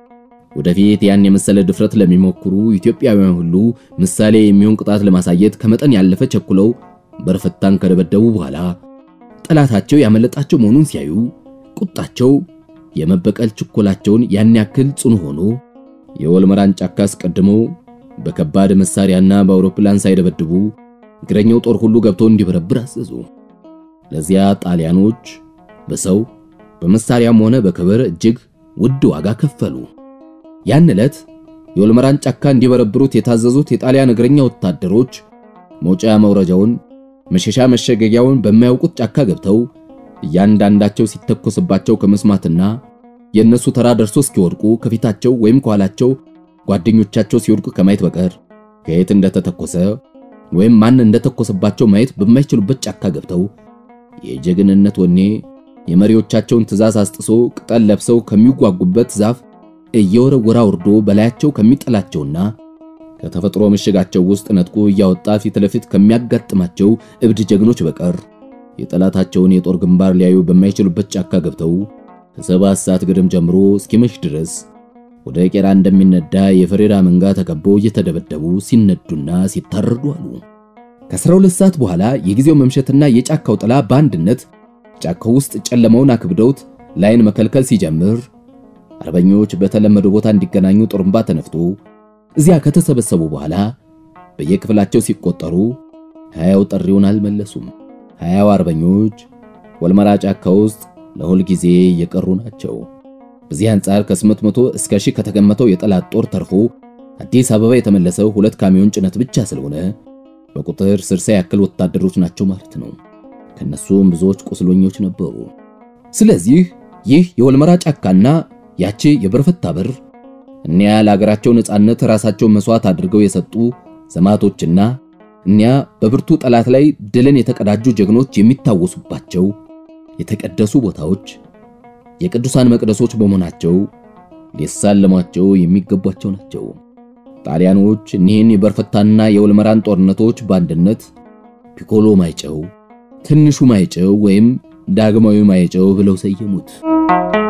ወደፊት ያን የመሰለ ድፍረት ለሚሞክሩ ኢትዮጵያውያን ሁሉ ምሳሌ የሚሆን ቅጣት ለማሳየት ከመጠን ያለፈ ቸኩለው በርፈታን ከደበደቡ በኋላ ጠላታቸው ያመለጣቸው መሆኑን ሲያዩ ቁጣቸው የመበቀል ችኮላቸውን ያን ያክል ጽኑ ሆኖ የወልመራን ጫካ አስቀድመው በከባድ መሳሪያና በአውሮፕላን ሳይደበድቡ እግረኛው ጦር ሁሉ ገብቶ እንዲበረብር አዘዙ። ለዚያ ጣሊያኖች በሰው በመሳሪያም ሆነ በክብር እጅግ ውድ ዋጋ ከፈሉ። ያን ዕለት የወልመራን ጫካ እንዲበረብሩት የታዘዙት የጣሊያን እግረኛ ወታደሮች መውጫ መውረጃውን፣ መሸሻ መሸገጊያውን በማያውቁት ጫካ ገብተው እያንዳንዳቸው ሲተኮስባቸው ከመስማትና የእነሱ ተራ ደርሶ እስኪወድቁ ከፊታቸው ወይም ከኋላቸው ጓደኞቻቸው ሲወድቁ ከማየት በቀር ከየት እንደተተኮሰ ወይም ማን እንደተኮሰባቸው ማየት በማይችሉበት ጫካ ገብተው የጀግንነት ወኔ የመሪዎቻቸውን ትዕዛዝ አስጥሶ ቅጠል ለብሰው ከሚጓጉበት ዛፍ እየወረወራ ወርዶ በላያቸው ከሚጠላቸውና ከተፈጥሮ ምሽጋቸው ውስጥ ነጥቆ እያወጣ ፊት ለፊት ከሚያጋጥማቸው እብድ ጀግኖች በቀር የጠላታቸውን የጦር ግንባር ሊያዩ በማይችሉበት ጫካ ገብተው ከሰባት ሰዓት ግድም ጀምሮ እስኪመሽ ድረስ ወደ ቄራ እንደሚነዳ የፈሬራ መንጋ ተከበው እየተደበደቡ ሲነዱና ሲታረዱ አሉ። ከ12 ሰዓት በኋላ የጊዜው መምሸትና የጫካው ጥላ በአንድነት ጫካው ውስጥ ጨለማውን አክብደውት ላይን መከልከል ሲጀምር አርበኞች በተለመደው ቦታ እንዲገናኙ ጥሩምባ ተነፍቶ እዚያ ከተሰበሰቡ በኋላ በየክፍላቸው ሲቆጠሩ ሀያው ጥሪውን አልመለሱም። ሀያው አርበኞች ወልመራ ጫካ ውስጥ ለሁል ጊዜ የቀሩ ናቸው። በዚህ አንጻር ከ800 እስከ ሺህ ከተገመተው የጠላት ጦር ተርፎ አዲስ አበባ የተመለሰው ሁለት ካሚዮን ጭነት ብቻ ስለሆነ በቁጥር ስልሳ ያክል ወታደሮች ናቸው ማለት ነው። ከነሱም ብዙዎች ቁስለኞች ነበሩ። ስለዚህ ይህ የወልመራ ጫካና ያቺ የበርፈታ በር እኒያ ለሀገራቸው ነጻነት ራሳቸውን መስዋዕት አድርገው የሰጡ ሰማዕቶችና እኒያ በብርቱ ጠላት ላይ ድልን የተቀዳጁ ጀግኖች የሚታወሱባቸው የተቀደሱ ቦታዎች የቅዱሳን መቅደሶች በመሆናቸው ሊሳለሟቸው የሚገቧቸው ናቸው። ጣሊያኖች እኒህን የበርፈታና የወልመራን ጦርነቶች በአንድነት ፒኮሎ ማይጨው፣ ትንሹ ማይጨው ወይም ዳግማዊ ማይጨው ብለው ሰየሙት።